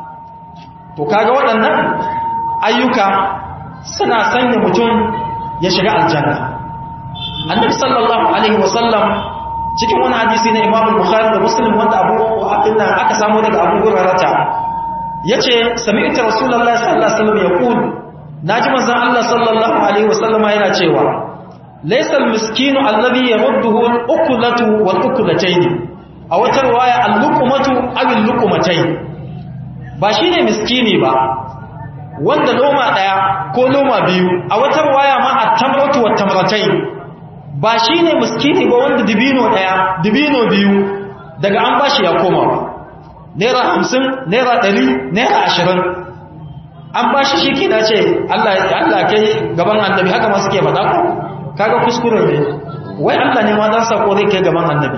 to kaga waɗannan ayyuka suna sanya mutum ya shiga aljanna annabi sallallahu alaihi wasallam cikin wani hadisi na imam bukhari da muslim wanda abu abin nan aka samu daga abu hurairah yace sami'tu rasulullahi sallallahu alaihi wasallam yaqul naji manzon Allah sallallahu alaihi wasallama yana cewa laysa almiskinu alladhi yarudduhu al-ukulatu wal-ukulatayn a wata riwaya al-luqmatu aw al-luqmatai ba shine miskini ba wanda loma daya ko loma biyu a wata riwaya ma at-tamratu wat-tamratai ba shine miskini ba wanda dibino daya dibino biyu daga an bashi ya koma ba naira 50 naira 100 naira 20 an ba shi shi kina ce Allah Allah kai gaban annabi haka ma suke faɗa ko kaga kuskure ne wai Allah ne ma dan sako zai kai gaban annabi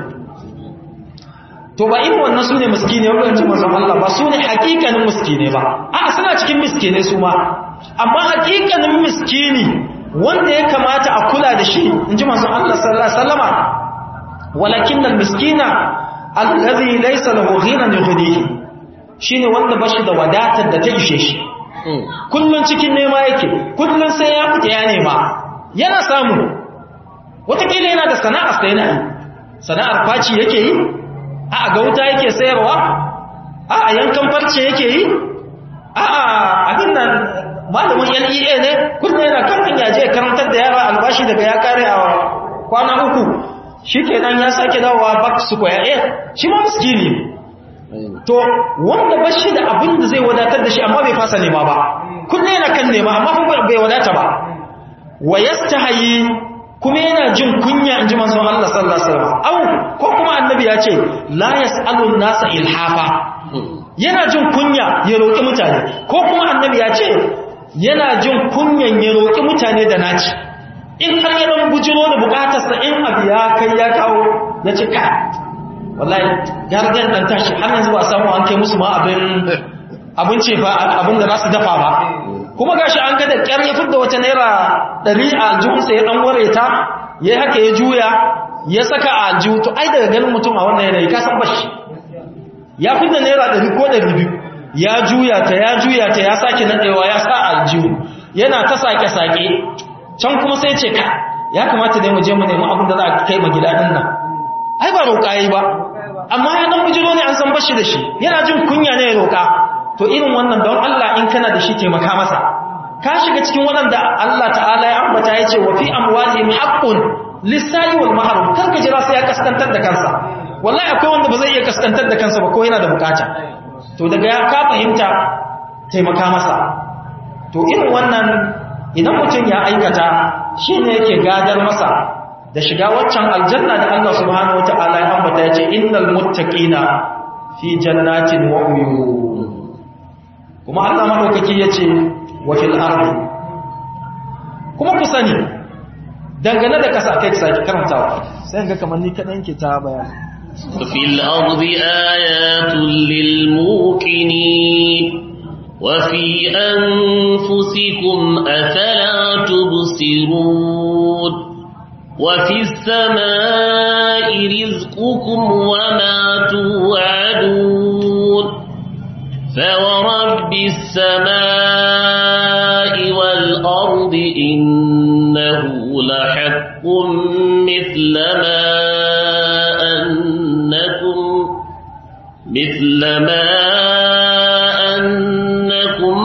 to ba irin wannan sune miskine wanda ce manzon Allah ba sune hakikanin miskine ba a suna cikin miskine su ma amma hakikanin miskini wanda ya kamata a kula da shi inji manzon Allah sallallahu alaihi wasallama walakin al-miskina alladhi laysa lahu ghinan yughnihi shine wanda bashi da wadatar da ta ishe shi kullun cikin nema yake kullun sai ya fita ya nema yana samu watakila yana da sana'ar sai yana yi sana'ar faci yake yi a ga wuta yake sayarwa a yankan farce yake yi a abin nan malamin LEA ne kullun yana kan hanya je karantar da yara albashi daga ya kare a kwana uku shikenan ya sake dawowa back square eh shi ma miskini to wanda ba shi da abin da zai wadatar da shi amma bai fasa nema ba kullum yana kan nema amma bai wadata ba wa yastahi kuma yana jin kunya in ji manzon Allah sallallahu alaihi wasallam au ko kuma annabi ya ce la yasalu nasa ilhafa yana jin kunya ya roki mutane ko kuma annabi ya ce yana jin kunyan ya roki mutane da naci in har ya dan bujiro da bukatarsa in abu ya kai ya kawo ya ce ka wallahi gargan dan tashi har yanzu ba samu an kai musu ma abin abin ce fa abin da za su dafa ba kuma gashi an ga da kyar ya fidda wata naira 100 a aljihunsa ya dan ware ta ya haka ya juya ya saka a aljihu to ai daga ganin mutum a wannan yanayi ka san bashi ya fidda naira 100 ko 200 ya juya ta ya juya ta ya sake nadewa ya sa aljihu yana ta sake sake can kuma sai ce ka ya kamata dai mu je mu nemi abin da za a kai ma gida din nan ai ba roƙa yi ba amma ya dan bujiro ne an san bashi da shi yana jin kunya ne ya roƙa to irin wannan don Allah in kana da shi taimaka masa ka shiga cikin waɗanda Allah ta'ala ya ambata ya ce wa fi amwalihim haqqun lis-sa'i wal mahrum kar ka jira sai ya kaskantar da kansa wallahi akwai wanda ba zai iya kaskantar da kansa ba ko yana da bukata to daga ya ka fahimta taimaka masa to irin wannan idan mutum ya aikata shine yake gadar masa da shiga waccan aljanna da Allah subhanahu wata'ala ya ambata ya ce innal muttaqina fi jannatin wa uyun kuma Allah madaukaki ya ce wa fil ardi kuma ku sani dangane da kasa kai saki karantawa sai ga kamar ni kadan ke ta bayani وفي الأرض آيات للموقنين وفي أنفسكم أفلا تبصرون وفي السماء رزقكم وما توعدون فورب السماء والأرض إنه لحق مثل ما أنكم مثل ما أنكم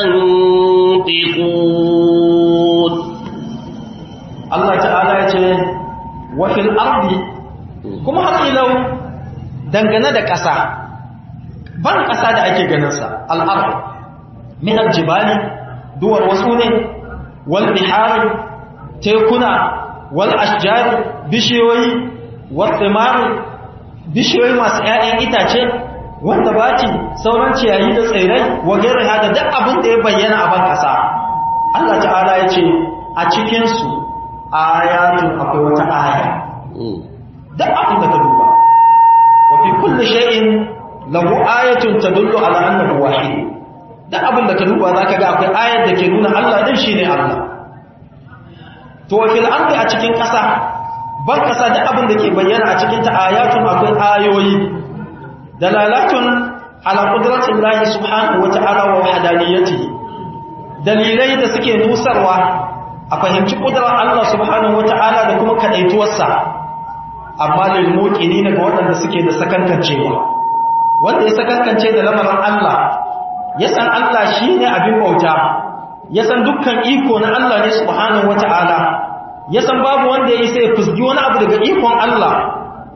تنطقون Allah ta'ala ya ce wafil ardi kuma har ilau dangane da ƙasa ban ƙasa da ake ganinsa al'ardi min aljibali duwar wasu ne wal bihari tekuna wal ashjari bishiyoyi wal thimari bishiyoyi masu ‘ya'yan itace wanda bati sauran ciyayi da tsirrai wa gairin haka duk abin da ya bayyana a ban ƙasa Allah ta'ala ya ce a cikinsu ayatun akwai wata aya duk abin da ka duba wa fi kulli shay'in lahu ayatun tadullu ala annahu wahid duk abin da ka duba zaka ga akwai ayar da ke nuna Allah din shine Allah to wa fil ardi a cikin ƙasa ban ƙasa duk abin da ke bayyana a cikin ta ayatun akwai ayoyi dalalatun ala qudratillahi subhanahu wa ta'ala wa wahdaniyatihi dalilai da suke nusarwa a fahimci ƙudurar Allah subhanahu wata'ala da kuma kaɗaituwarsa amma lilmuƙini ne ga waɗanda suke da sakankancewa wanda ya sakankance da lamarin Allah ya san Allah shi ne abin bauta ya san dukkan iko na Allah ne subhanahu wata'ala ya san babu wanda ya isa ya fusgi wani abu daga ikon Allah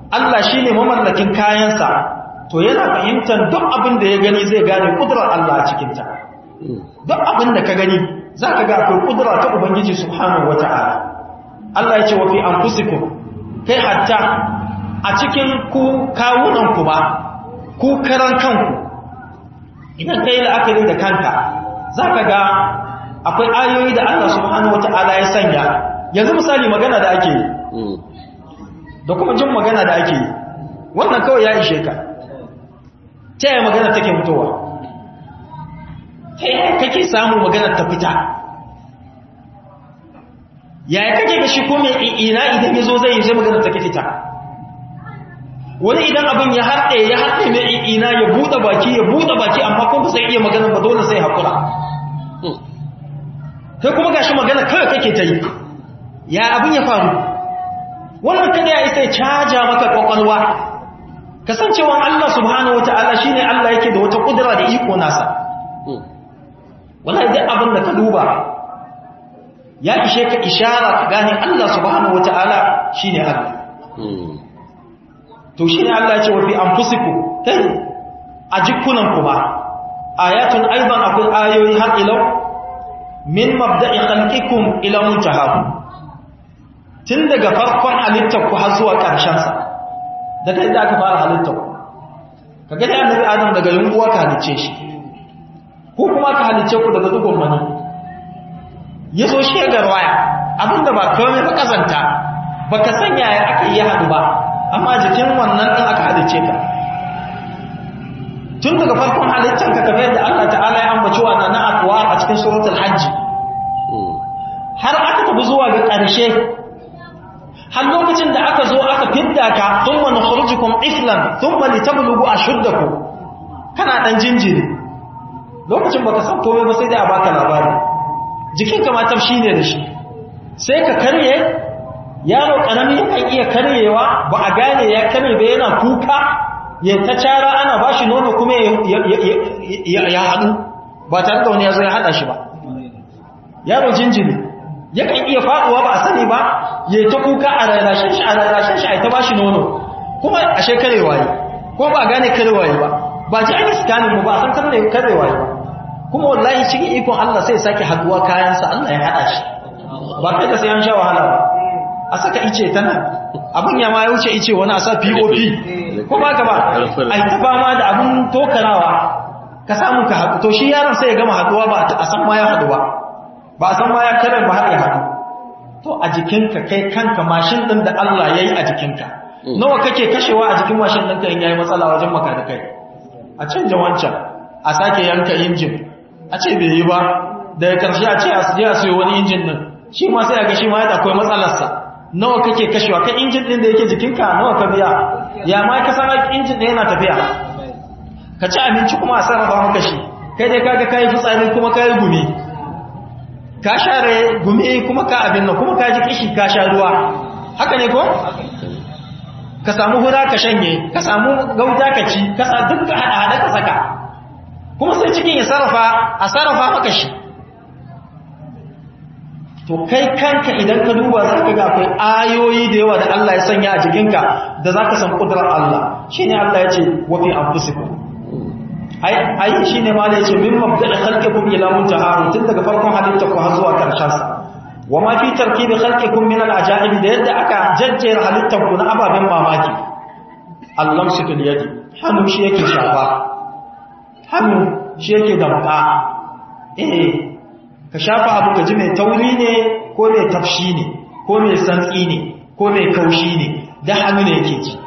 Allah shi ne mamallakin kayansa to yana fahimtar duk abin da ya gani zai gane kudurar Allah a cikinta duk abin da ka gani za ka ga akwai kudura ta Ubangiji subhanahu wata'ala Allah ya ce wa fi anfusikum kai hatta a cikin ku kawunan ku ba ku karan kanku idan kai la'akari da kanka za ka ga akwai ayoyi da Allah subhanahu wata'ala ya sanya yanzu misali magana da ake yi da kuma jin magana da ake yi wannan kawai ya ishe ka ta yaya magana take fitowa ta yaya kake samun magana ta fita yaya kake ga shi ko mai ina idan ya zo zai yi zai magana take fita wani idan abin ya haɗe ya haɗe mai ina ya buɗe baki ya buɗe baki amma kuma sai iya magana ba dole sai haƙura kai kuma gashi magana kawai kake ta yi ya abin ya faru wannan kada ya isa ya caja maka kwakwalwa kasancewan Allah subhanahu wata'ala shine Allah yake da wata kudura da iko nasa wallahi duk abin da ka duba ya ishe ka ishara ka gane Allah subhanahu wata'ala shine Allah to shine Allah ya ce wa fi anfusikum kai a jikunan ku ba ayatun aidan akwai ayoyi har ilau min mabda'i khalqikum ila muntahakum tun daga farkon halittar ku har zuwa ƙarshen sa daga inda aka fara halittar ku kaga dai annabi adam daga yunguwa ka halicce shi ko kuma ka halicce ku daga dugon mani yazo shi ga waya abinda ba komai ba kazanta baka sanya ya aka yi hadu ba amma jikin wannan din aka halicce ka tun daga farkon halittar ka kamar yadda Allah ta'ala ya ambaci wa na aqwa a cikin suratul hajj har aka tafi zuwa ga ƙarshe har lokacin da aka zo aka fidda ka thumma nukhrijukum iflan thumma litablughu ashuddakum kana dan jinjiri lokacin baka san komai ba sai dai a baka labari jikinka ma tafshi ne da shi sai ka karye yaro karami kan iya karyewa ba a gane ya karye ba yana kuka ya ta cara ana ba shi nono kuma ya haɗu ba tare da wani ya zo ya haɗa shi ba yaro jinjiri yakan iya faɗuwa ba a sani ba ya ta kuka a rarrashin shi a rarrashin shi a ta ba shi nono kuma a shekarewa yi ko ba a gane karewa yi ba ba ji an yi sikanin ba a san karewa yi ba kuma wallahi cikin ikon Allah sai sake haɗuwa kayansa Allah ya haɗa shi ba kai da sai an sha wahala ba a saka ice ta nan abin ya ma ya wuce ice wani a sa pop ko ba ka ba a yi ta fama da abin tokarawa ka samu ka haɗu to shi yaron sai ya gama haɗuwa ba a san ma ya haɗu ba ba a san ma ya karar ba har ya haɗu to a jikinka kai kanka mashin ɗin da Allah ya yi a jikinka nawa kake kashewa a jikin mashin ɗinka in ya yi matsala wajen maka da kai a canja wancan a sake yanka injin a ce bai yi ba daga ƙarshe a ce a je a sayo wani injin ɗin shi ma sai a ga shi ma ya akwai matsalarsa nawa kake kashewa kai injin din da yake jikinka nawa ka biya ya ma ka san injin din yana tafiya ka ci abinci kuma a sarrafa maka shi kai dai kaga kai fitsari kuma kai gumi ka share gumi kuma ka abin nan kuma ka ji kishi ka sha ruwa haka ne ko ka samu hura ka shanye ka samu gauta ka ci ka sa duk hada hada ka saka kuma sai cikin ya sarrafa a sarrafa maka shi to kai kanka idan ka duba za ka ga akwai ayoyi da yawa da Allah ya sanya a jikinka da za ka san ƙudurar Allah shi ne Allah ya ce wafi an fusiku ai shi ne ma da ya ce min mabda da halkekun ilamun jaharu tun daga farkon halitta ku har zuwa ƙarshensa wa ma fi tarki da halkekun min al'aja'ibi da yadda aka jajjera halittar ku na ababen mamaki Allah su tun yadi hannu shi yake shafa hannu shi yake damka eh ka shafa abu ka ji mai tauri ne ko mai tafshi ne ko mai santsi ne ko mai kaushi ne da hannu ne yake ji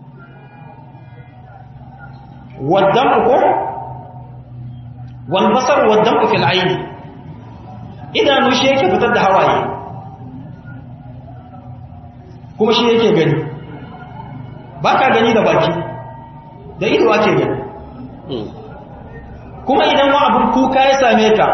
waddan ko walbasar waddan ku fil aini idanu shi yake fitar da hawaye kuma shi yake gani ba ka gani da baki da ido ake gani kuma idan wa abin kuka ya same ka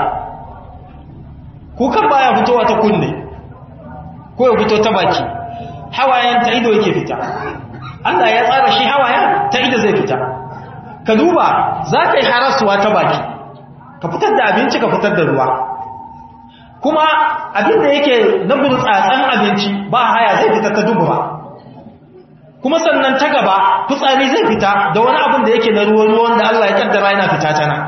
kukan baya fitowa ta kunne ko ya fito ta baki hawayen ta ido yake fita Allah ya tsara shi hawayen ta ido zai fita ka duba za ka yi harasuwa ta baki ka fitar da abinci ka fitar da ruwa kuma abin da yake na burtsatsen abinci ba haya zai fita ta dubura kuma sannan ta gaba fitsari zai fita da wani abin da yake na ruwan ruwan da Allah ya kaddara yana fita ta nan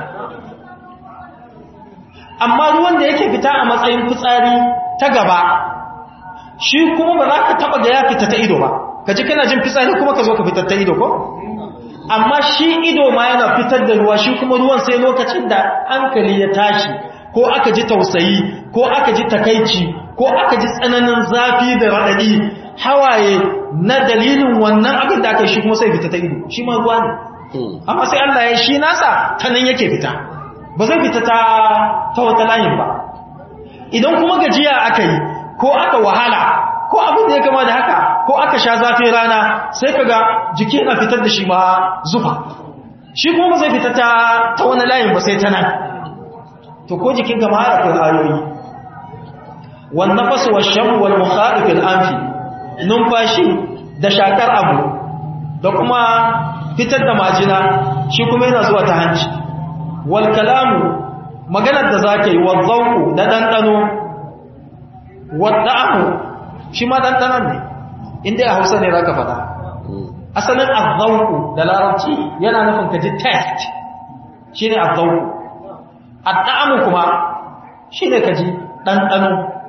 amma ruwan da yake fita a matsayin fitsari ta gaba shi kuma ba za ka taba ga ya fita ta ido ba ka ji kana jin fitsari kuma ka zo ka fitar ta ido ko amma shi ido ma yana fitar da ruwa shi kuma ruwan sai lokacin da hankali ya tashi ko aka ji tausayi ko aka ji takaici ko aka ji tsananin zafi da raɗaɗi hawaye na dalilin wannan abin da aka yi shi kuma sai fita ta ido shi ma ruwa ne amma sai Allah ya shi nasa ta nan yake fita ba zai fita ta ta wata layin ba idan kuma gajiya aka yi ko aka wahala ko abin da ya kama da haka ko aka sha zafin rana sai kaga jiki na fitar da shi ma zufa shi kuma ba zai fita ta ta wani layin ba sai ta nan to ko jikin ka ma har akwai ayoyi wan nafas wa sham wal mukhalif al anfi numfashi da shakar abu da kuma fitar da majina shi kuma yana zuwa ta hanci wal kalamu maganar da zaka yi wal zawqu da dandano wal da'amu shi ma dandanon ne inda a Hausa ne zaka faɗa asalin azzauku da larabci yana nufin ka ji test shine azzauku adda'amu kuma shine ka ji dandano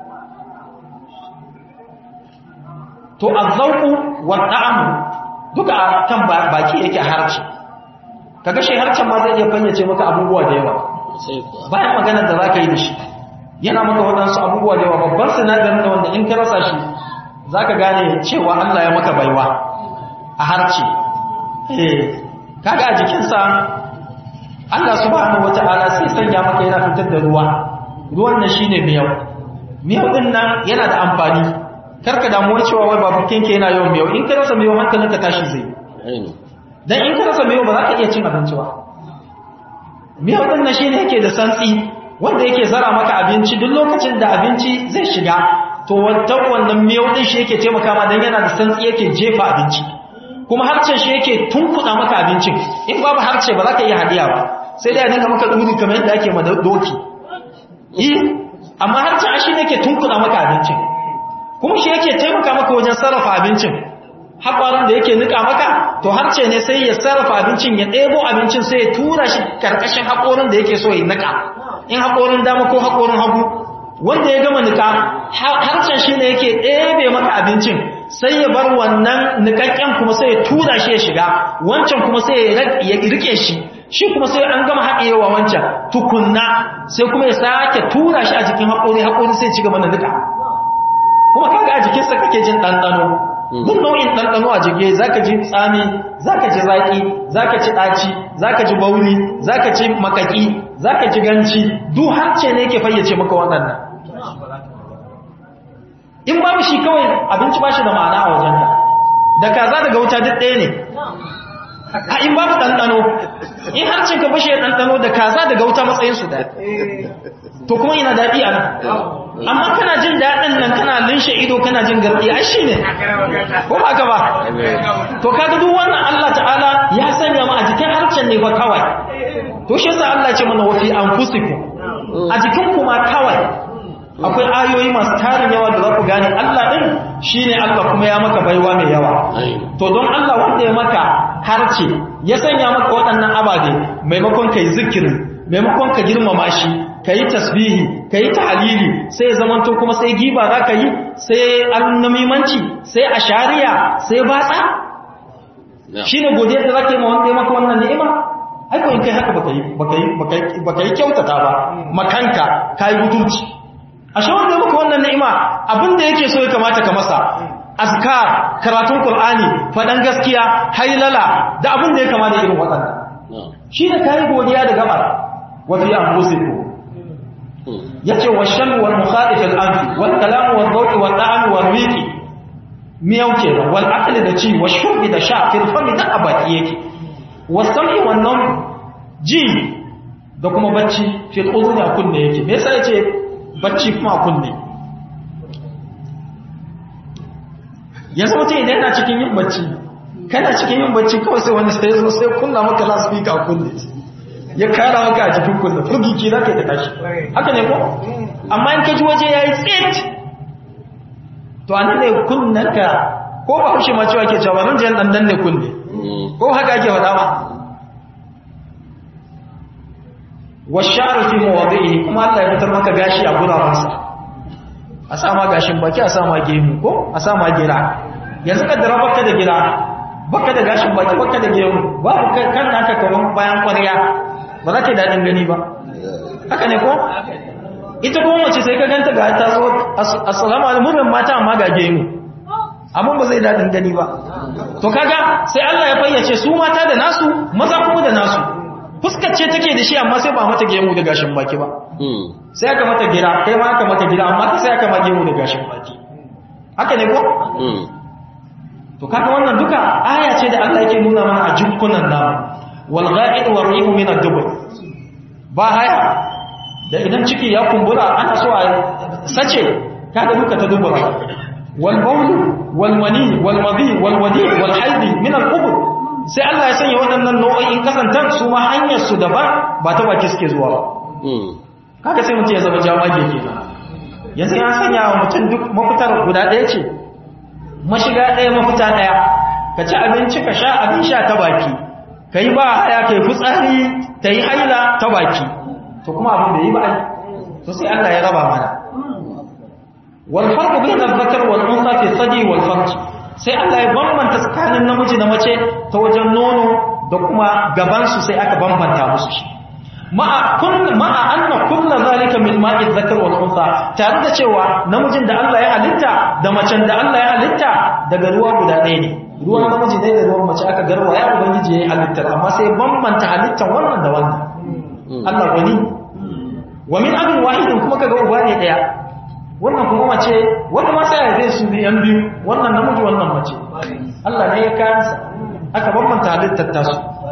to azzauku wa da'amu duka a kan baki yake harci kaga shi harcen ma zai iya fayyace maka abubuwa da yawa bayan magana da zaka yi da shi yana maka waɗansu abubuwa da yawa babban sinadarin da wanda in ka rasa shi zaka gane cewa Allah ya maka baiwa a harci eh kaga a jikinsa Allah subhanahu wata'ala sai sanya maka yana fitar da ruwa ruwan nan shine miyau miyau din nan yana da amfani karka damuwar cewa wai babu kinke yana yawan miyau in ka rasa miyau hankalinka tashi zai dan in ka rasa miyau ba za ka iya cin abinci ba miyau din nan shine yake da santsi wanda yake zara maka abinci duk lokacin da abinci zai shiga to wannan wannan miyau din shi yake taimaka ma dan yana da santsi yake jefa abinci kuma harcen shi yake tunkuɗa maka abincin in babu harce ba za ka iya hadiya ba sai dai a dinga maka duri kamar yadda ake ma doki eh amma harcen shi ne yake tunkuɗa maka abincin kuma shi yake taimaka maka wajen sarrafa abincin haƙwarin da yake nika maka to harce ne sai ya sarrafa abincin ya ɗebo abincin sai ya tura shi karkashin haƙorin da yake so ya nika in haƙorin dama ko haƙorin hagu wanda ya gama nika harcen shi ne yake ɗebe maka abincin sai ya bar wannan nikakken kuma sai ya tura shi ya shiga wancan kuma sai ya rike shi shi kuma sai an gama haɗewa wancan tukunna sai kuma ya sake tura shi a jikin haƙori haƙori sai ci gaba da nika kuma kaga a jikinsa kake jin ɗanɗano duk nau'in ɗanɗano a jike za ka ji tsami za ka ji zaƙi za ka ci ɗaci za ka ji bauri za ka ci makaƙi za ka ji ganci duk harce ne ke fayyace maka waɗannan in babu shi kawai abinci ba shi da ma'ana a wajenka da kaza daga wuta duk ɗaya ne a in babu ɗanɗano in harcin ka bashe ɗanɗano da kaza daga wuta matsayinsu da to kuma ina daɗi a nan amma kana jin daɗin nan kana linshe ido kana jin garɗi ai shi ne ko ba ka ba to kaga duk wannan Allah ta'ala ya sanya mu a jikin harcen ne ba kawai to shi yasa Allah ce mana wafi anfusikum a jikin kuma kawai akwai ayoyi masu tarin yawa da za ku gane Allah ɗin shi ne Allah kuma ya maka baiwa mai yawa to don Allah wanda ya maka harce ya sanya maka waɗannan ababe maimakon ka yi zikiri maimakon ka girmama shi ka yi tasbihi ka yi ta'alili sai zamanto kuma sai giba za ka yi sai annamimanci sai ashariya sai batsa shi ne godiyar da za ka yi ma wanda ya maka wannan ni'ima aiko in kai haka baka yi kyautata ba makanka ka yi mutunci ashe wanda muka wannan ni'ima abinda yake so ya kamata ka masa azkar karatun qur'ani fadan gaskiya hailala da abinda ya kamata irin wadannan shi da kai godiya da gabar wa fi anfusikum yace washal wal mukhalif al anfi wal kalam wal dhawq wal da'am wal riqi miyau ke wal akli da ci wa shurbi da sha fil fami da abaki yake wasami wannan ji da kuma bacci fil udhuni kunne yake me yasa yace bacci kuma a kunne yanzu mutum idan yana cikin yin bacci kana cikin yin bacci kawai sai wani sai zo sai kunna maka lasfika a kunne ya kara maka a jikin kunne furgiki za ka yi ta tashi haka ne ko amma in ka ji waje ya yi tsit to a nan ne kunnanka ko ba haushe ma cewa ke cewa nan jiyan dan danne kunne ko haka ake faɗa ba washaru fi mawadihi kuma Allah ya fitar maka gashi a gurabansa a sama gashin baki a sama gemu ko a sama gira yanzu ka dara baka da gira baka da gashin baki baka da gemu babu kan naka kaman bayan kwarya ba za ka daɗin gani ba haka ne ko ita kuma mace sai ka ganta ga ta zo assalamu alaikum mata amma ga gemu amma ba zai daɗin gani ba to kaga sai Allah ya fayyace su mata da nasu maza kuma da nasu fuskar ce take da shi amma sai ba mata gemu da gashin baki ba sai aka mata gira kai ma aka mata gira amma sai aka ma gemu da gashin baki haka ne ko to kaga wannan duka aya ce da Allah yake nuna mana a jukkunan namu wal gha'id war rihu min ad-dubur ba haya da idan ciki ya kumbura ana so a sace kaga duka ta dubura wal bawl wal mani wal madi wal wadi wal haid min al-qubur sai Allah ya sanya waɗannan nau'o'in kasantar su ma hanyar su daban ba ta baki suke zuwa ba kaga sai mutum ya zama jamage kenan yanzu ya sanya wa mutum duk mafitar guda ɗaya ce mashiga ɗaya mafita ɗaya ka ci abinci ka sha abin sha ta baki ka yi ba haya ka yi fitsari ta yi haila ta baki to kuma abin da yi ba ai to sai Allah ya raba mana wal farqu bayna adh-dhakar wal untha fi thadi wal farj sai Allah ya bambanta tsakanin namiji da mace ta wajen nono da kuma gaban su sai aka bambanta musu shi ma'a kun ma'a anna kullu zalika min ma'i dhakar wal untha tare da cewa namijin da Allah ya halitta da macen da Allah ya halitta daga ruwa guda ɗaya ne ruwan namiji ne da ruwan mace aka garwa ya ubangiji yayi halittar amma sai bambanta halittar wannan da wannan Allah wani wa min abin wahidin kuma kaga uba ne daya wannan kuma mace wanda ma sai zai su yan biyu wannan namiji wannan mace Allah ne ya kansa aka bambanta halittar tasu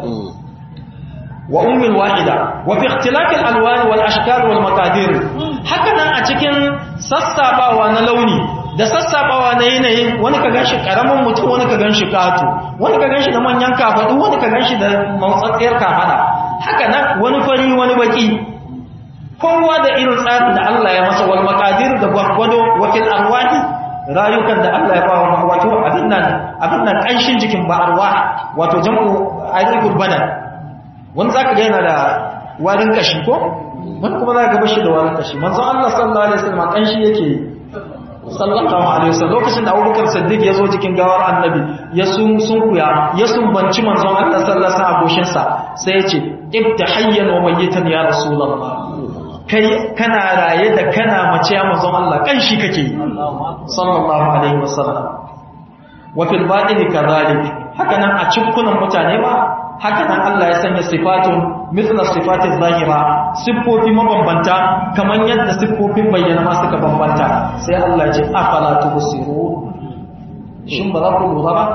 wa ummul wahida wa fi ikhtilaf al-alwan wal ashkal wal maqadir haka nan a cikin sassabawa na launi da sassabawa na yanayin wani ka ganshi karamin mutum wani ka ganshi kato wani ka ganshi da manyan kafadu wani ka ganshi da mautsatsiyar kafada haka nan wani fari wani baki kowa da irin tsarin da Allah ya masa wal maqadir da gwargwado wakil arwahi rayukan da Allah ya ba wa wato abin nan abin nan kanshin jikin ba arwah wato jam'u ayyul badan wani za ka gaina da warin kashi ko wani kuma za ka bashi da warin kashi manzon Allah sallallahu alaihi wasallam kanshi yake sallallahu alaihi wasallam lokacin da Abubakar Siddiq ya zo cikin gawar Annabi ya sun sunkuya ya sumbanci manzon Allah sallallahu alaihi wasallam goshin sa sai ya ce ibtahayyan wa mayyitan ya rasulullah kai kana raye da kana mace ya manzon Allah kanshi kake sallallahu alaihi wasallam wa fil batini kadhalik haka nan a cikkunan mutane ba haka nan Allah ya sanya sifatun mithla sifatin zahira siffofi mabambanta kamar yadda siffofin bayyana ma suka bambanta sai Allah ya ce afala tubsirun shin ba za ku lura ba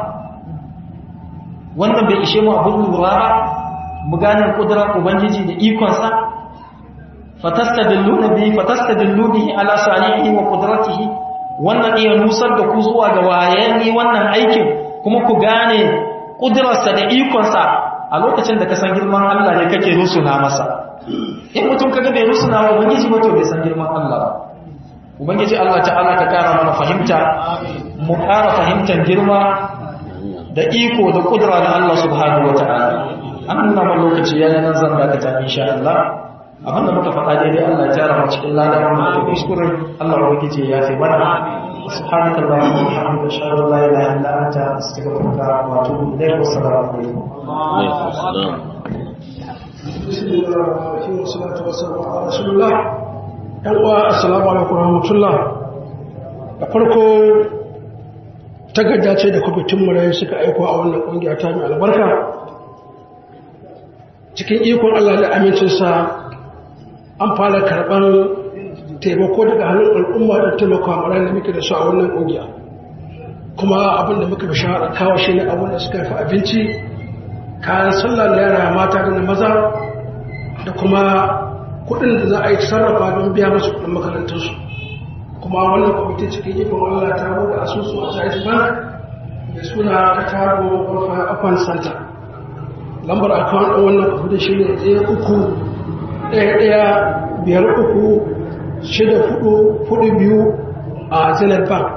wannan bai ishe mu abun lura ba mu gane kudurar ubangiji da ikon sa fatastadilluna bi fatastadillu bihi ala sanihi wa qudratihi wannan iya nusar da ku zuwa ga wayani wannan aikin kuma ku gane kudurarsa da ikonsa a lokacin da ka san girman Allah ne kake rusuna masa in mutum kaga bai rusuna wa ubangiji ba to bai san girman Allah ba ubangiji Allah ta'ala ka kara mana fahimta mu kara fahimtar girma da iko da kudura na Allah subhanahu wa ta'ala an nuna mana lokaci ya nan zan dakata insha Allah abin da muka faɗa daidai Allah ya tara mu cikin ladan mu da kuskure Allah ubangiji ya fi mana سبحانك اللهم وبحمدك اشهد ان لا اله الا انت استغفرك واتوب اليك والسلام عليكم وعليكم السلام بسم الله الرحمن الرحيم والصلاة والسلام على رسول الله ‘yan uwa assalamu alaikum rahmatullah da farko takarda ce da kwamitin marayu suka aiko a wannan ƙungiya ta mai albarka cikin ikon Allah da amincinsa an fara karɓar taimako daga hannun al'umma da taimaka marayu da muke da su a wannan ƙungiya kuma abin da muka bishara kawo shi ne abin da suka fi abinci kayan sallah na yara mata da na maza da kuma kudin da za a yi sarrafa don biya masu kudin makarantarsu kuma wannan kwamiti cikin ikon Allah ta bude asusu a Jaiz Bank da suna ta taro Open Center lambar account ɗin wannan kwamiti shi ne ɗaya uku ɗaya ɗaya biyar uku shida fudu fudu biyu a Zenith Bank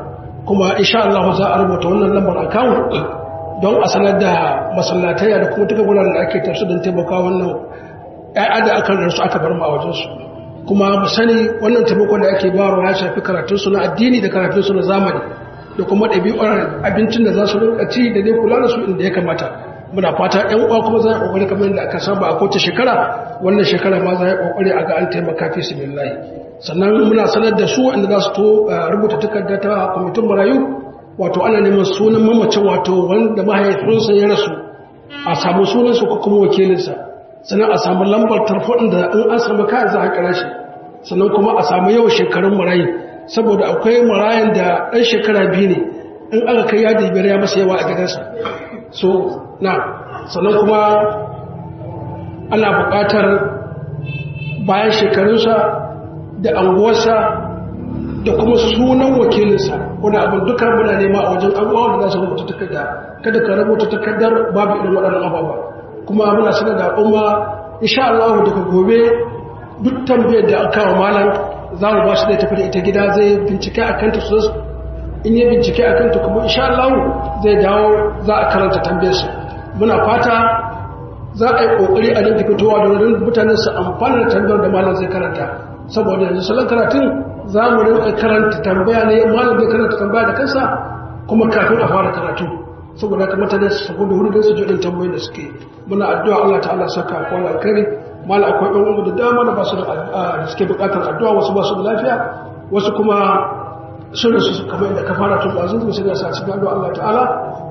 kuma insha Allah za a rubuta wannan lambar account don a sanar da masallataya da kuma duka wuraren da ake tafsir don taimaka wannan ƴaƴa da aka rarsu aka bar mu a wajensu kuma mu sani wannan taimakon da ake bayarwa ya shafi karatunsu na addini da karatunsu na zamani da kuma ɗabi'ar abincin da za su rinka ci da dai kula da su inda ya kamata muna fata ƴan uwa kuma za a ƙoƙari kamar yadda aka saba a kowace shekara wannan shekara ma za a ƙoƙari a ga an taimaka fi sabilillahi sannan muna sanar da su inda za su to rubuta takarda ta kwamitin marayu wato ana neman sunan mamacin wato wanda mahaifinsa ya rasu a samu sunansa ko kuma wakilinsa sannan a samu lambar tarfon da in an samu kayan za a kira shi sannan kuma a samu yawan shekarun marayu saboda akwai marayan da ɗan shekara biyu ne in aka kai yadi biyar ya masa yawa a gidansa so na sannan kuma ana buƙatar bayan shekarunsa da anguwarsa da kuma sunan wakilinsa wani abin duka muna nema a wajen abubuwa da za su rubuta takarda kada ka rubuta takardar babu irin waɗannan ababa kuma muna sanar da al'umma insha Allah daga gobe duk tambayar da aka wa malam za mu ba shi da tafi da ita gida zai bincike a kanta su in yi bincike a kanta kuma insha Allah zai dawo za a karanta tambayar su muna fata za a yi kokari a dinga fitowa da wurin mutanen su amfana da tambayar da malam zai karanta saboda yanzu salon karatun za mu rinka karanta tambaya ne malam zai karanta tambaya da kansa kuma kafin a fara karatu saboda haka mutane su sabu da hudu su jodin tambayoyin da suke muna addu'a Allah ta'ala saka akwai alkhairi mala akwai ɗan umu da dama da ba su da suke buƙatar addu'a wasu ba su da lafiya wasu kuma sun rasu kamar yadda ka fara tun ɗazu kuma sai da sa cikin addu'a Allah ta'ala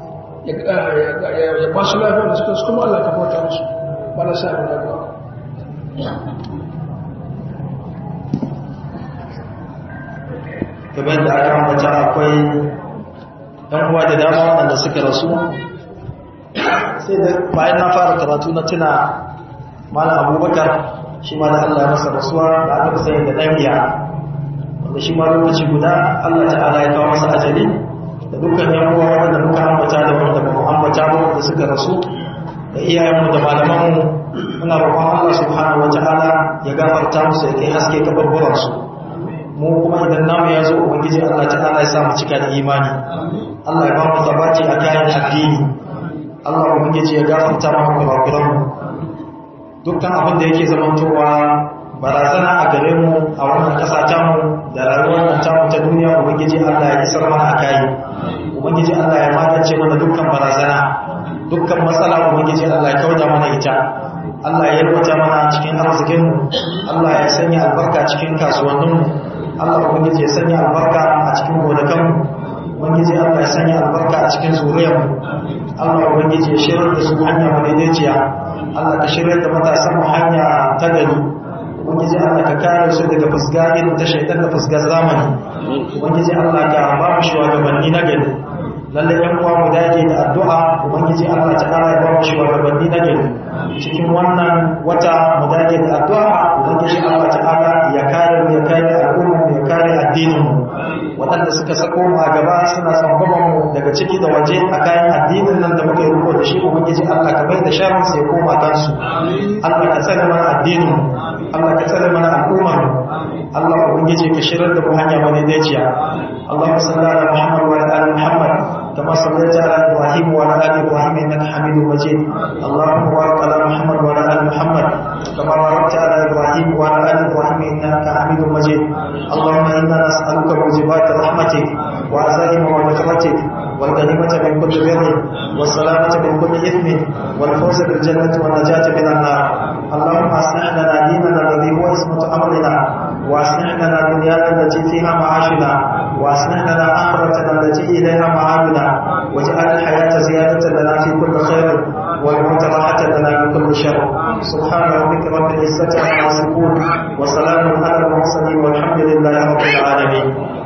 ya ba su lafiya da suka kuma Allah ka bauta musu ba na sa da addu'a kamar da aka ambata akwai ɗan uwa da dama waɗanda suka rasu sai da bayan na fara karatu na tuna malam abubakar shi ma da allah masa rasuwa da aka fi da ɗan biya wanda shi ma lokaci guda allah ta'ala ya kawo masa ajali da dukkan yan uwa wanda muka ambata da wanda ba mu ambata ba wanda suka rasu da iyayenmu da malamanmu muna roƙon allah subhanahu wa ta'ala ya gafarta musu ya kai haske kabarburansu mu kuma idan namu ya zo ubangiji Allah ta'ala ya sa mu cika da imani Allah ya ba mu tabaci a kayan addini Allah ubangiji ya gafarta mana kurakuran mu dukkan abin da yake zamantowa barazana a gare mu a wannan kasa ta mu da rayuwar nan ta mu ta duniya ubangiji Allah ya isar mana a kai ubangiji Allah ya magance mana dukkan barazana dukkan matsala ubangiji Allah ya kauda mana ita Allah ya yalwata mana cikin arzikin mu Allah ya sanya albarka cikin kasuwannin mu Allah ubangiji ya sanya albarka a cikin gonakan ubangiji Allah ya sanya albarka a cikin zuriyar mu Allah ubangiji ya shirar da su hanya madaidaiciya Allah ka shirar da matasan mu hanya ta gari ubangiji Allah ka kare su daga fusga irin ta shaitan da fusgar zamani ubangiji Allah ka ba mu shugabanni na gari lalle yan uwa mu dage da addu'a ubangiji Allah ta kara ya ba mu shugabanni na gari cikin wannan wata mu dage da addu'a ubangiji Allah ta'ala ya kare mu ya kare al'umma mu ya kare addinin mu waɗanda suka sako mu a gaba suna tsangwaban mu daga ciki da waje a kayan addinin nan da muka yi riko da shi ubangiji Allah ka bai da sharrin sai koma kansu Allah ka tsare mana addinin mu Allah ka tsare mana al'ummar mu Allah ubangiji ka shirar da mu hanya madaidaiciya اللهم صل على محمد وعلى ال محمد كما صليت على ابراهيم وعلى ال ابراهيم انك حميد مجيد اللهم بارك على محمد وعلى ال محمد كما باركت على ابراهيم وعلى ال ابراهيم انك حميد مجيد اللهم انا نسالك موجبات رحمتك وعزائم مغفرتك والغنيمة من كل بر والسلامة من كل إثم والفوز بالجنة والنجاة من النار اللهم أصلح لنا ديننا الذي هو اسمة أمرنا وأصلح لنا دنيانا التي فيها معاشنا وأصلح لنا آخرتنا التي إليها معادنا واجعل الحياة زيادة لنا في كل خير والموت راحة لنا من كل شر سبحان ربك رب العزة عما يصفون وسلام على المرسلين والحمد لله رب العالمين